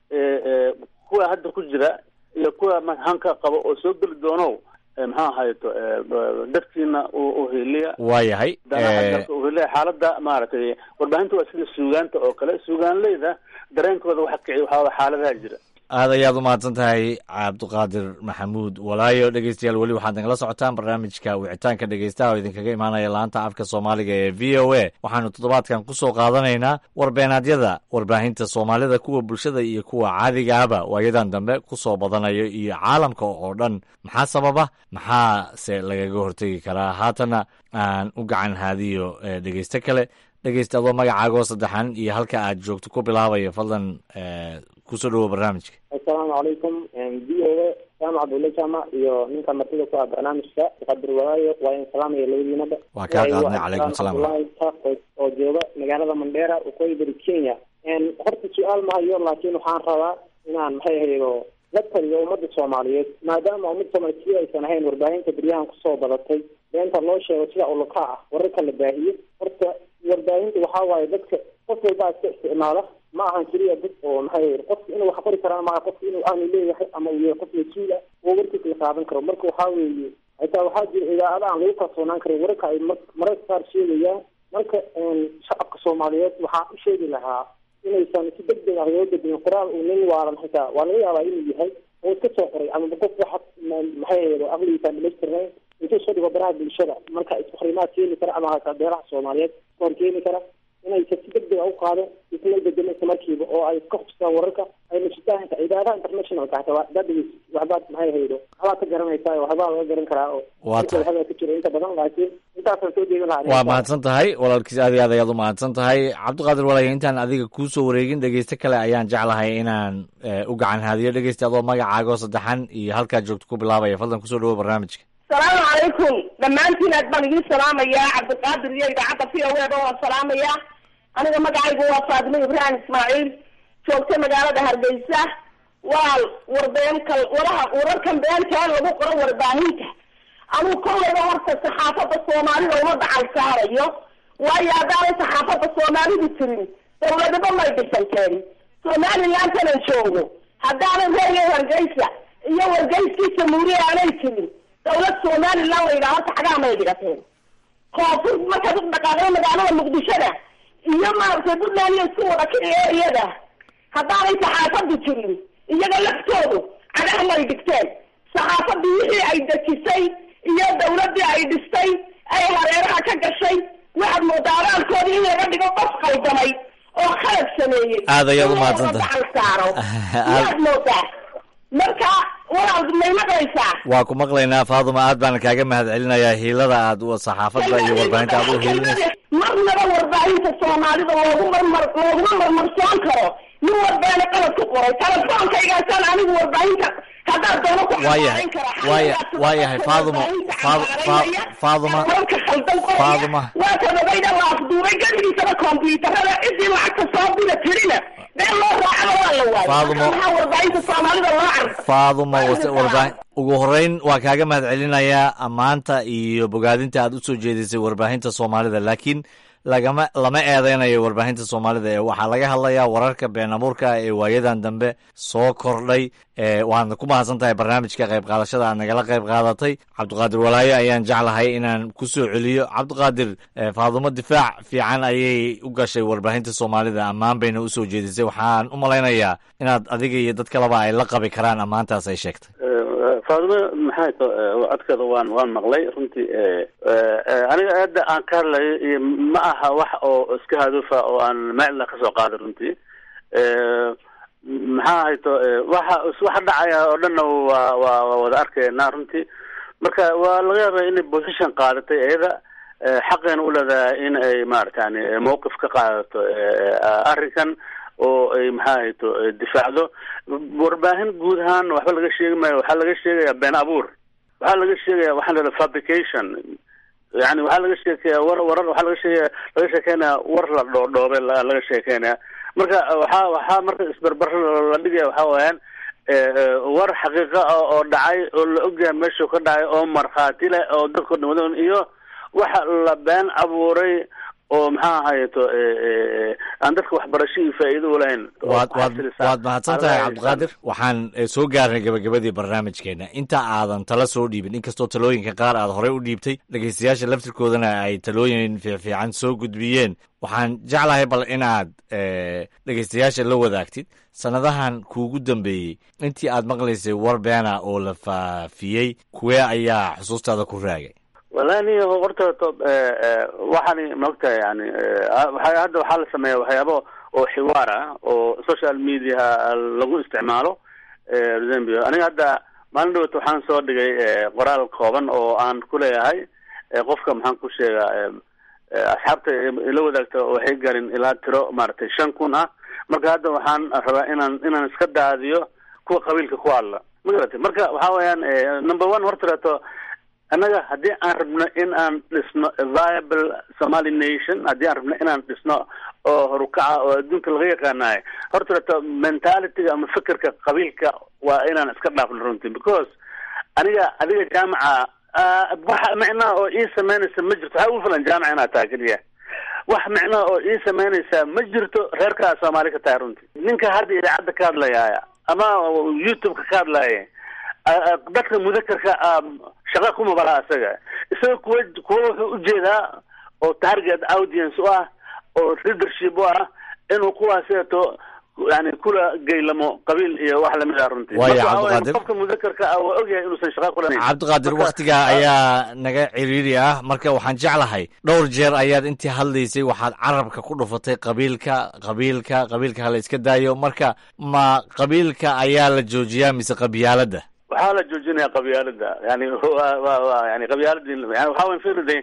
kuwa hadda ku jira iyo kuwa hanka qabo oo soo geli doono maxaa ahayto dadkiina uheliya waayahay uheliya xaalada maaragtay warbaahinta waa sida suugaanta oo kale suugaanleyda dareenkooda waxa kici waxaa xaaladaha jira aad ayaad u mahadsan tahay cabdiqaadir maxamuud walaayo dhegeystayaal weli waxaad nagala socotaan barnaamijka wicitaanka dhegeystaha oo idinkaga imaanaya laanta afka soomaaliga ee v o a waxaanu toddobaadkan kusoo qaadanaynaa warbeenaadyada warbaahinta soomaalida kuwa bulshada iyo kuwa caadiga ahba waayadan dambe kusoo badanayo iyo caalamka oo dhan maxaa sababa maxaase lagaga hortegi karaa haatana aan u gacan haadiyo dhegeysto kale dhegeysta adoo magacaagoo saddexan iyo halka aad joogto ku bilaabaya fadlan kusoo dhawo barnaamijka assalaamu calaykum v o a jaamac abdulle jaamac iyo ninka martida ku ah barnaamijka qadir walaayo waa in salaamaya labadiinaba waa kaa qaadnay calaykum salaam abdullahi taaqos oo jooga magaalada mandheera waqooyi bari kenya horta su-aal ma hayo laakiin waxaan rabaa inaan maxay ahaydo la taliyo ummadda soomaaliyeed maadaama ummadda soomaaliyeed si aysan ahayn warbaahinta beryahan kusoo badatay beenta loo sheego sida uluka ah wararka la baahiyo horta warbaahinta waxaa waaye dadka qof walbaa iska isticmaala ma ahan keliya dad oo maxay qofka inuu wax qori karaan maaha qofka inuu aanu leeyahay ama uu yahay qof mas-uul ah oo warkiisa la qaadan karo marka waxaa weeye xitaa waxaa jira idaacada aan lagu kalsoonaan karin wararka ay mararka qaar sheegayaan marka shacabka soomaaliyeed waxaan u sheegi lahaa inaysan si deg deg ah loo bedin qoraal uu nin waalan xitaa waa laga yaabaa inuu yahay oo iska soo qoray ama qof wax maxay ahayd aqligiisaan dhamaystirnayn intuu soo dhigo baraha bulshada marka isfarimaad keeni kara ama hata beeraha soomaaliyeed ka hor keeni kara inaysan si deg deg a u qaado isla bedelo isla markiiba oo ay ka hubsadaan wararka ay nashitaanka idaadaha internationalka hata waxbaad dhegeysa waxbaad maxay haydo waxbaad ka garanaysaa waxbaa laga garan karaa oo waa tahay waxbaa ka jira inta badan laakiin intaasaan soo jeedin lahaa waa mahadsan tahay walaalkiis aad iyo aad ayaad u mahadsan tahay cabdiqaadir walaaya intaan adiga kuusoo wareegin dhegeysto kale ayaan jeclahay inaan u gacan haadiyo dhegeysta adoo magacaagoo saddexan iyo halkaad joogto ku bilaabaya fadlan kusoo dhawo barnaamijka salaamu calaykum dhammaantiin aad baan idin salaamayaa cabdiqaadir iyo idaacadda v o eda waan salaamayaa aniga magacaygu waa faadimo ibraahim ismaaciil joogta magaalada hargeysa waa warbeenka waraha wararkan beenta ee lagu qoro warbaahinta anuu kollayba horta saxaafadda soomaalida uma dacal saarayo waayo haddaanay saxaafadda soomaalidu jirin dawladaba may dhisanteen somalilantanan joogo haddaanan reerya hargeysa iyo wargeyskii jamhuuriya aanay jirin dawlad somalilan la yidhaha horta xagaa may dhigateen koonfur markaad u dhaqaaqday magaalada muqdishona iyo maaragtay puntland iyo isku wada kici eriyada haddaanay saxaafadu jirin iyaga laftoodu cagaha may dhigteen saxaafadii wixii ay dejisay iyo dawladii ay dhistay ay hareeraha ka gashay waxaad moodaa abaalkoodii in laga dhigo qof qaldamay oo khalad sameeyey Aad ayaad u mahadsantahay. dacal saaro yaad moodaa marka walaal may maqlaysaa waa ku maqlaynaa faaduma aad baan kaaga mahad celinayaa hiilada aad u saxaafadda iyo warbaahinta aad u hiilinaysa marnaba warbaahinta soomaalida loogu marmar looguma marmarsoon karo nin warbaane qalad ku qoray telefonkaygaasaan anigu warbaahinta haddaad doono ku waayahay waaya waayahay faaduma Faad- Fa- faaduma warka khaldan qoraya faaduma waa kadogayda la afduubay geligiisaba kombyuutarada ciddii lacagta soo dira tirina been loo raacaba waa la waayay Faadumo. Marka maxaa warbaahinta soomaalida loo carfa faaduma wase- warbaahin ugu horeyn waa kaaga mahad celinayaa ammaanta iyo bogaadinta aad u soo jeedisay warbaahinta soomaalida laakiin lagama lama eedeynayo warbaahinta soomaalida ee waxaa laga hadlayaa wararka been abuurka ee waayadan dambe soo kordhay ee waadna ku mahadsan tahay barnaamijka qayb qaadashada aad nagala qayb qaadatay cabdiqaadir walaayo ayaan jeclahay inaan ku soo celiyo cabdiqaadir ee faadumo difaac fiican ayay u gashay warbaahinta soomaalida ammaan bayna u soo jeedisay waxaan u malaynayaa inaad adiga iyo dad kaleba ay la qabi karaan ammaantaas ay sheegtay faadimo maxay to codkeeda waan waan maqlay runtii aniga aada aan ka hadlayo iyo ma aha wax oo iska haduufa oo aan meel kasoo qaaday runtii maxaa hayto waxa waxa dhacaya oo dhanna waa waa waa wada arkayna runtii marka waa laga yaaba inay position qaadatay iyada xaqeena u leedahay in ay maaragtani mawqif ka qaadato arrinkan oo ay maxaa hayto difaacdo warbaahin guud ahaan waxba laga sheegi maayo waxaa laga sheegaya been abuur waxaa laga sheegaya waxaa la yidhaha fabrication yani waxaa laga sheekaya war warar waxaa laga sheegaya laga sheekeynaya war la dhoodhoobe la- laga sheekeynaya marka waxaa waxaa marka isbarbar la dhigaya waxaa weeyaan war xaqiiqa ah oo dhacay oo la ogyahay meeshuu ka dhacay oo markhaati leh oo dadkao dhan wada iyo waxa la been abuuray oo maxaa ahayeto aan dadka waxbarasho iyo faa'iido u lahayn oo waad ku waad xasilisa. waad mahadsan tahay Alla cabdiqaadir waxaan eh, soo gaarnay gabagabadii barnaamijkeena inta aadan tala soo dhiibin inkastoo talooyinka qaar aad horey u dhiibtay dhegeystayaasha laftirkoodana ay talooyin fiifiican soo gudbiyeen waxaan jeclahay bal inaad eh, dhegeystayaasha la wadaagtid sanadahan kuugu dambeeyey intii aad maqlaysay war beena oo la faafiyey kuwee ayaa xusuustaada ku raagay wallahi ni horta to waxaani maogtahay yani waxa hadda waxaa la sameeya waxyaabo oo xiwaar ah oo social media lagu isticmaalo zambia aniga hadda maalin dhawata waxaan soo dhigay qoraal kooban oo aan ku leeyahay qofka maxaan ku sheegaa asxaabta ila wadaagta waxay garin ilaa tiro maaragtay shan kun ah marka hadda waxaan rabaa inaan inaan iska daadiyo kuwa qabiilka ku hadla magarata marka waxa weeyaan number one hortarato annaga haddii aan rabno in aan dhisno viable somali nation haddii aan rabno inaan dhisno oo horukaca oo adduunka laga yaqaanayo horta mentalityga ama fikirka qabiilka waa inaan iska dhaafno runtii because aniga adiga jaamaca wax micnaha oo ii sameynaysa ma jirto waxaa ugu filan jaamaca inaad tahay keliya wax micnaha oo ii sameynaysa ma jirto reerkaa soomaali ka tahay runtii ninka hadda idaacadda ka hadlaya ama youtube-ka ka hadlaya dadka mudakarka shaqa kuma balaha isaga isaga kuwa kuwa wuxuu ujeedaa oo target audience u ah oo leadership u ah inuu kuwaaseeto yani kula geylamo qabiil iyo wax lamid ah runtii Waayo, Marka waxaa weeye Cabdiqaadir. qofka mudakarka ah waa ogyahay inuusan shaqa kulanayn cabdiqaadir waktigaa ayaa naga ciriiri ah marka waxaan jeclahay dhowr jeer ayaad intii hadlaysay waxaad carabka ku dhufatay qabiilka qabiilka qabiilka hala iska daayo marka ma qabiilka ayaa la joojiyaa mise qabyaaladda waxaa la joojinaya qabyaalada yani wa wa wa yani qabyaaladi yani waxaa weyn fiiride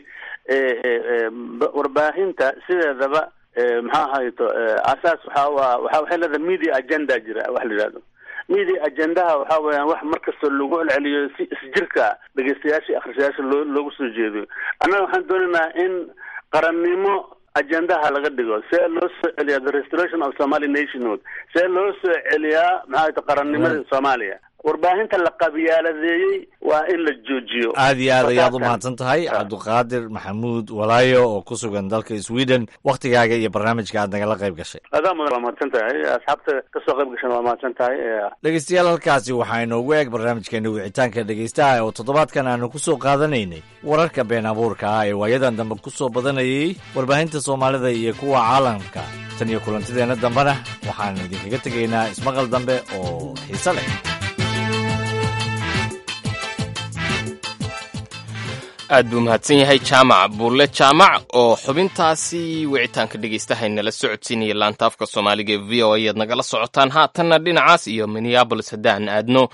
warbaahinta sideedaba eh, maxaa ahayto asaas waxa waa waxa waxay leedahay media agenda jira wax la yidhahdo media agendaha waxa weeyaan wax markasta lagu celceliyo si isjirka dhegeystayaasha iyo akhristayaasha loo loogu soo jeediyo annaga waxaan doonaynaa in qarannimo agendaha laga dhigo see loo soo celiyaa the restoration of somali nationhood see loo soo celiyaa maxaa ahayto qarannimada soomaaliya warbaahinta la qabyaaladeeyey waa in la joojiyo aad iyo aad ayaad u Marka- mahadsan tahay cabduqaadir maxamuud walaayo oo ku sugan dalka sweden wakhtigaaga iyo barnaamijka aad nagala qayb gashay adaa mudan waa mahadsan tahay asxaabta kasoo qayb gashan waa mahadsan tahay Eh, dhegeystayaal halkaasi waxaa inoogu eeg barnaamijkeena wicitaanka dhegeystaha oo toddobaadkan aanu ku soo qaadanaynay wararka been abuurka ah ee waayadan dambe ku soo badanayay warbaahinta soomaalida iyo kuwa caalamka tan iyo kulantideenna dambena waxaan idinkaga tegaynaa ismaqal dambe oo xiise leh aad buu mahadsan yahay jaamac buulle jaamac oo xubintaasi wicitaanka dhegeystahay nala socodsiinaya laanta afka soomaaliga ee v o a ayaad nagala socotaan haatanna dhinacaas iyo minneabolis haddaan aadno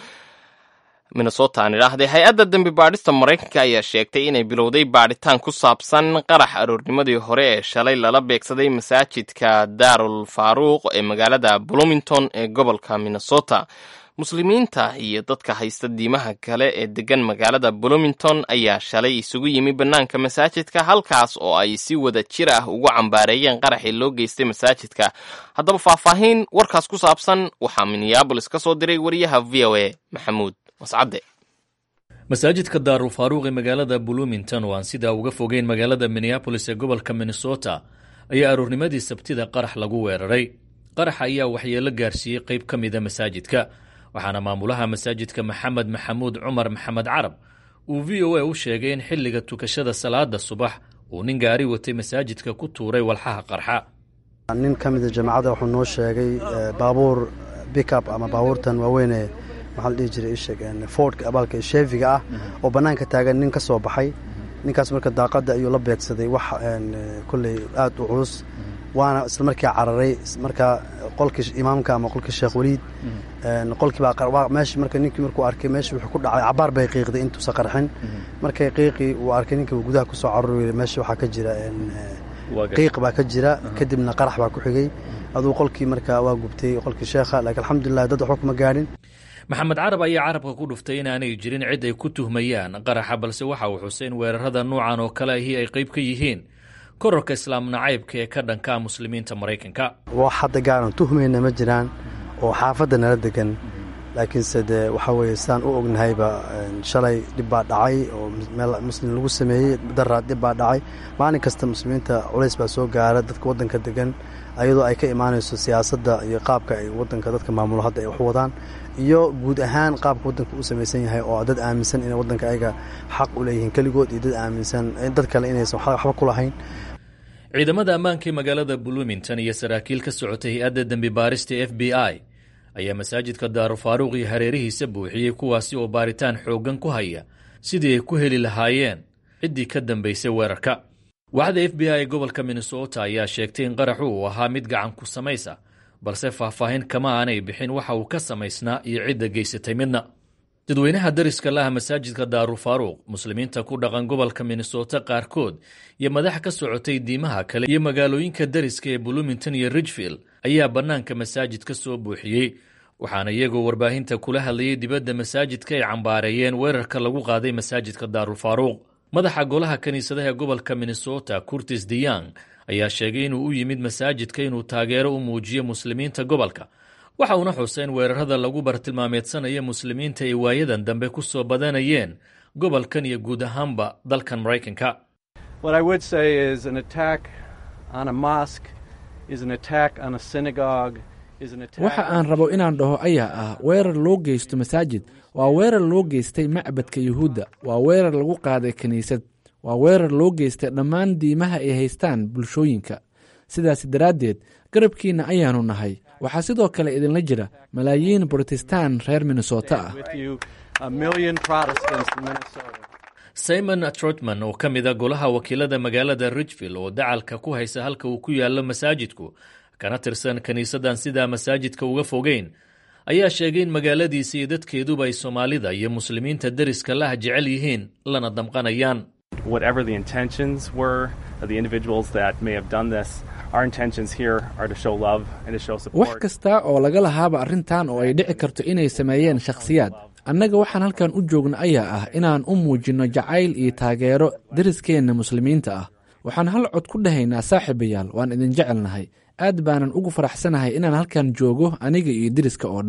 minnesota aan idhaahday hay-adda dembi baadhista maraykanka ayaa sheegtay inay bilowday baadhitaan ku saabsan qarax aroornimadii hore ee shalay lala beegsaday masaajidka daarul faaruuq ee magaalada bloomington ee gobolka minnesota muslimiinta iyo dadka haysta diimaha kale ee degan magaalada bloomington ayaa shalay isugu yimi bannaanka masaajidka halkaas oo ay si wada jir ah ugu cambaareeyeen qaraxii loo geystay masaajidka haddaba faahfaahin warkaas ku saabsan waxaa minneabolis ka soo diray wariyaha v o a maxamuud mascadde masaajidka daarul faaruuq ee magaalada bloomington oo aan sidaa uga fogeyn magaalada minneabolis ee gobolka minnesota ayaa aroornimadii sabtida qarax lagu weeraray qaraxa ayaa waxyeelo gaarsiiyey qayb ka mida masaajidka waxaana maamulaha masaajidka maxamed maxamuud cumar maxamed carab uu v o a u sheegay in xilliga tukashada salaada subax uu nin gaari watay masaajidka ku tuuray walxaha qarxa nin ka mida jamaacadda wuxuu noo sheegay eh, baabuur bickup ama baabuurtan waaweyne maxaa la dhihi jiray isheg fordka abaalka sheefiga ah oo bannaanka taagan nin ka soo baxay ninkaas marka daaqadda ayuu la beegsaday wax een, eh, kolley aad u culus waana isla markii cararay marka qolkii imaamka ama qolkii sheekh waliid een, qolkii baa qar- waa- meesha marka ninkii markuu arkay meesha wuxuu ku dhacay cabaar bay qiiqday intuusa qarxin markay qiiqii uu arkay ninkii uu gudaha kusoo caruri meesha waxaa ka jira een, eh, qiiq baa ka jira kadibna qarax baa ku xigay aduu qolkii marka waa gubtay qolkii sheekha laakiin alxamdulilah dad waxba kuma gaadhin maxamed carab ayaa carabka ku dhuftay inaanay jirin cid ay ku tuhmayaan qaraxa balse waxa uu xusay in weerarada nuucan oo kale ahi ay qayb ka yihiin korarka islaam nacaybka ee ka dhanka muslimiinta maraykanka wax hadda gaaran tuhmayna ma jiraan oo xaafadda nala degan laakiinse dee waxaa weeye sidaan u ognahayba een, shalay dhib baa dhacay oo meel muslim lagu sameeyey daraad dhib baa dhacay maalin kasta muslimiinta culays baa soo gaara dadka waddanka degan ayadoo ay ka imaanayso siyaasadda iyo qaabka ay waddanka dadka maamulo hadda ay wax u wadaan iyo guud ahaan qaabka waddanka u samaysan yahay oo dad aaminsan inay waddanka ayaga xaq u leeyihiin keligood iyo dad aaminsan dad kale inaysan waxba ku lahayn ciidamada ammaanka ee magaalada bloomington iyo saraakiil ka socotay hay-adda dembi baarista f b i ayaa masaajidka daaru faaruuq iyo hareerihiisa buuxiyey kuwaasi oo baaritaan xooggan ku haya sidii ay ku heli lahaayeen ciddii ka dambaysay weerarka waaxda f b i ee gobolka minnesota ayaa sheegtay in qaraxu uu ahaa mid gacan ku samaysa balse faahfaahin kama aanay bixin waxa uu ka samaysnaa iyo cidda geysatay midna dadweynaha dariska laha masaajidka daaru faaruuq muslimiinta ku dhaqan gobolka minnesota qaarkood iyo madax ka socotay diimaha kale iyo magaalooyinka dariska ee bloomington iyo ridgefield ayaa bannaanka masaajid ka soo buuxiyey waxaana iyagoo warbaahinta kula hadlayay dibadda masaajidka ay cambaareeyeen weerarka lagu qaaday masaajidka daaru faaruuq madaxa golaha kiniisadaha gobolka minnesota curtis deyang ayaa sheegay inuu u yimid masaajidka inuu taageero u muujiyo muslimiinta gobolka waxa uuna xusay in weerarada lagu bartilmaameedsanaya muslimiinta ay waayadan dambe ku soo badanayeen gobolkan iyo guud ahaanba dalkan maraykanka What I would say is an attack on a mosque is an attack on a synagogue is an attack waxa aan rabo inaan dhaho ayaa ah weerar loo geysto masaajid waa weerar loo geystay macbadka yuhuudda waa weerar lagu qaaday kiniisad waa weerar loo geystay dhammaan diimaha ay haystaan bulshooyinka sidaas daraaddeed garabkiinna ayaanu nahay waxaa sidoo kale idinla jira malaayiin brotestaan reer minnesota ah with you a million Protestants in Minnesota. simon trotman oo ka mid a golaha wakiilada magaalada ridgefield oo dacalka ku haysa halka uu ku yaallo masaajidku kana tirsan kiniisadan sidaa masaajidka uga fogeyn ayaa sheegay in magaaladiisa iyo dadkeeduba ay soomaalida iyo muslimiinta deriska lah jecel yihiin lana damqanayaan whatever the intentions were of the individuals that may have done this, our intentions here are to show love and to show wax support. kasta oo laga lahaaba arrintan oo ay dhici karto inay sameeyeen shakhsiyaad annaga waxaan halkan u joogna ayaa ah inaan u muujinno jacayl iyo taageero deriskeenna muslimiinta ah waxaan hal cod ku dhahaynaa saaxiibayaal waan idin jecelnahay aad baanan ugu faraxsanahay inaan halkan joogo aniga iyo deriska oo dhan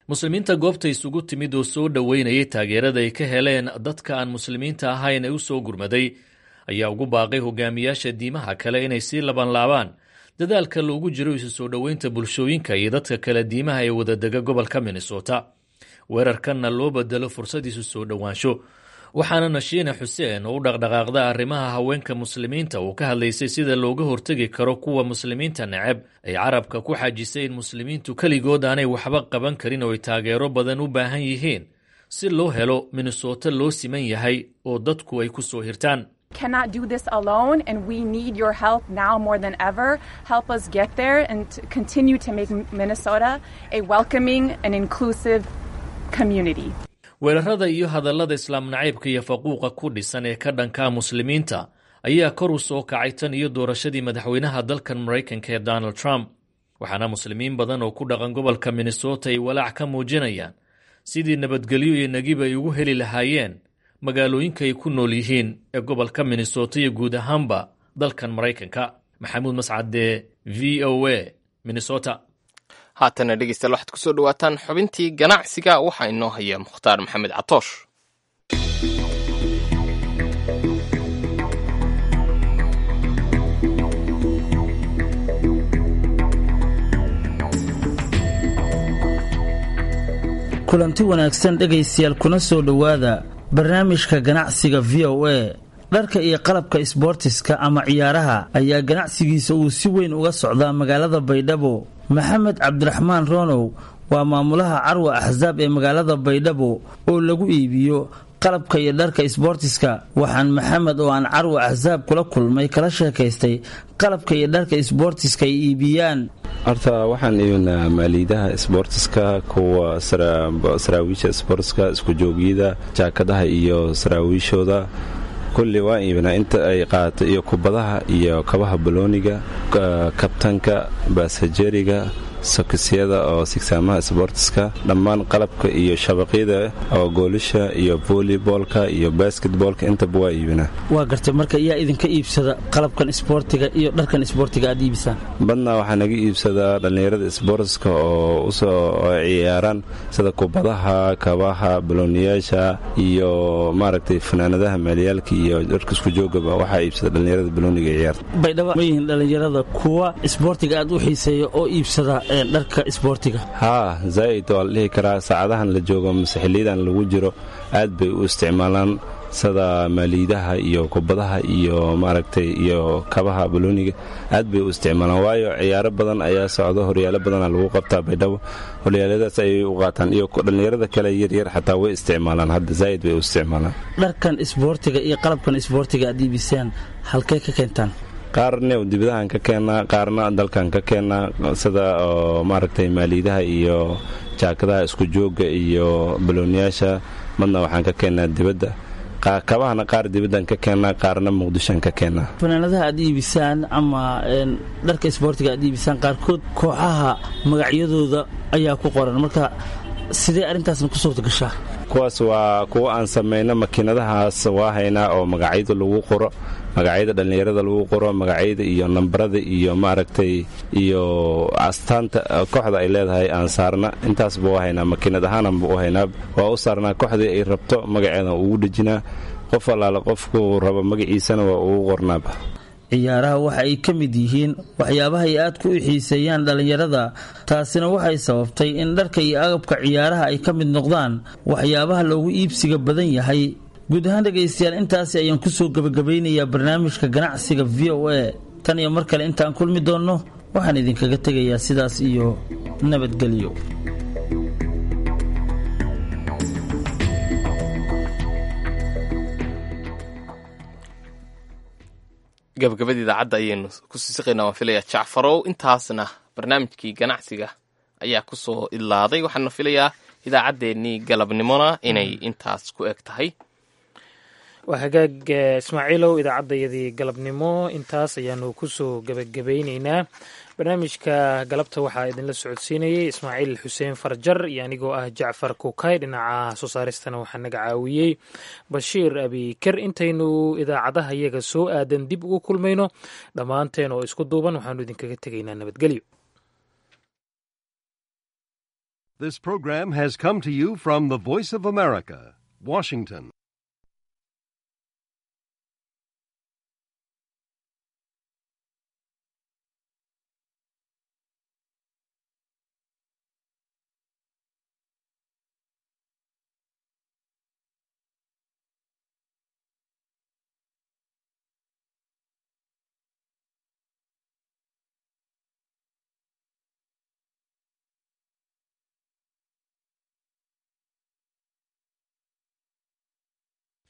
muslimiinta goobta isugu timid oo soo dhoweynayay taageerada ay ka heleen dadka aan muslimiinta ahayn ee u soo gurmaday ayaa ugu baaqay hogaamiyaasha diimaha kale inay sii labanlaabaan dadaalka loogu jiro isu soo dhoweynta bulshooyinka iyo dadka kale diimaha ee wadadega gobolka minnesota weerarkanna loo bedelo fursad isu soo dhowaansho waxaana nashiine xuseen oo u dhaqdhaqaaqda arrimaha haweenka muslimiinta uu ka hadlaysay sida looga hortegi karo kuwa muslimiinta neceb ay carabka ku xajisay in muslimiintu keligood aanay waxba qaban karin oo ay taageero badan u baahan yihiin si loo helo minnesota loo siman yahay oo dadku ay ku soo hirtaan cannot do this alone and we need your help now more than ever. Help us get there and to continue to make Minnesota a welcoming and inclusive community. weerarada iyo hadallada islaam nacaybka iyo faquuqa ku dhisan ee ka dhanka muslimiinta ayaa kor u soo kacay tan iyo doorashadii madaxweynaha dalkan maraykanka ee donald trump waxaana muslimiin badan oo ku dhaqan gobolka minnesota ay walaac ka muujinayaan sidii nabadgelyo iyo nagib ay ugu heli lahaayeen magaalooyinka ay ku nool yihiin ee gobolka minnesota iyo guud ahaanba dalkan maraykanka maxamuud mascade v o a minnesota haatana dhegeystayaal waxaad ku soo dhowaataan xubintii ganacsiga waxaa inoo haya mukhtaar maxamed catoosh kulanti wanaagsan dhegaystayaal kuna soo dhowaada barnaamijka ganacsiga v o a dharka iyo qalabka isboortiska ama ciyaaraha ayaa ganacsigiisa uu si weyn uga socdaa magaalada baydhabo maxamed cabdiraxmaan roonow waa maamulaha carwa axsaab ee magaalada baydhabo oo lagu iibiyo qalabka iyo dharka isboortiska waxaan maxamed oo aan carwa axsaab kula kulmay kala sheekaystay qalabka iyo dharka isboortiska ay iibiyaan horta waxaan iibinaa maaliidaha isboortiska kuwa saraawiisha isboortiska iskujoogyada jaakadaha iyo saraawiishooda kulli waan iibinaa inta ay qaato iyo kubadaha iyo kabaha balooniga kabtanka baasajeriga sokisyada oo sigsaamaha isboortiska dhammaan qalabka iyo shabaqyada oo goolisha iyo volleyboolka iyo basketboolka intaba waa iibinaa waa gartay marka yaa idinka iibsada qalabkan isboortiga iyo dharkan isboortiga aad iibisaan badnaa waxaa naga iibsadaa dhallinyarada isboortiska oo usoo ciyaaraan sida kubadaha kabaha balooniyaasha iyo maaragtay fanaanadaha maaliyaalka iyo dharka isku joogaba waxaa iibsada dhallinyarada balooniga ciyaarta baydhabo ma yihiin dhallinyarada kuwa isboortiga aad u xiiseeya oo iibsada dharka isboortiga haa zaa'id waa la dhihi karaa saacadahan la joogo mase xiliyadan lagu jiro aad bay u isticmaalaan sida maaliidaha iyo kubadaha iyo maaragtay iyo kabaha balooniga aad bay u isticmaalaan waayo ciyaaro badan ayaa socdo horyaalo badana lagu qabtaa baydhabo horyaaladaas ayay u qaataan iyo dhallinyarada kale yaryar xataa way isticmaalaan hadda zaa'id bay u isticmaalaan dharkan isboortiga iyo qalabkan isboortiga aad iibisaan halkee ka keentaan qaarne dibadahan ka keennaa qaarna dalkan ka keennaa sida oo maaragtay maaliidaha iyo jaakadaha isku joogga iyo balooniyaasha madna waxaan ka keennaa dibadda kabahana qaar dibaddan ka keennaa qaarna muqdishoan ka keennaa fanaanadaha aad iibisaan ama dharka isboortiga aad iibisaan qaarkood kooxaha magacyadooda ayaa ku qoran marka sidee arrintaasna ku suurta gashaa kuwaas waa kuwa aan samayno makiinadahaas waa haynaa oo magacyada lagu qoro magacyada dhallinyarada lagu qoro magacyada iyo nambarada iyo maaragtay iyo astaanta kooxda ay leedahay aan saarna intaasba waa haynaa makiinad ahaananba u haynaa waa u saarnaa kooxdii ay rabto magaceeda ugu dhejinaa qof allaale qofkuu rabo magaciisana waa ugu qornaaba ciyaaraha waxa ay ka mid yihiin waxyaabaha ay aadku u xiiseeyaan dhallinyarada taasina waxay sababtay in dharka iyo agabka ciyaaraha ay ka mid noqdaan waxyaabaha loogu iibsiga badan yahay guud ahaan dhegaystayaal intaasi ayaan kusoo gebagabaynayaa barnaamijka ganacsiga v o a tan iyo mar kale intaan kulmi doonno waxaan idinkaga tegayaa sidaas iyo nabadgelyo gabagabada idaacadda ayaynu ku siisiqaynaa waan filayaa jacfarow intaasna barnaamijkii ganacsiga ayaa ku soo idlaaday waxaana filayaa idaacaddeenii galabnimona inay intaas ku eg tahay waa hagaag ismaaciilow idaacaddayadii galabnimo intaas ayaanu kusoo gebagabayneynaa barnaamijka galabta waxaa idinla socodsiinayay ismaaciil xuseen farjar iyo anigoo ah jacfar kukay dhinaca soo saaristana waxaa naga caawiyey bashiir abiker intaynu idaacadaha iyaga soo aadan dib ugu kulmayno dhammaanteen oo isku duuban waxaanu idinkaga tegaynaa nabadgelyo This program has come to you from the Voice of America, Washington.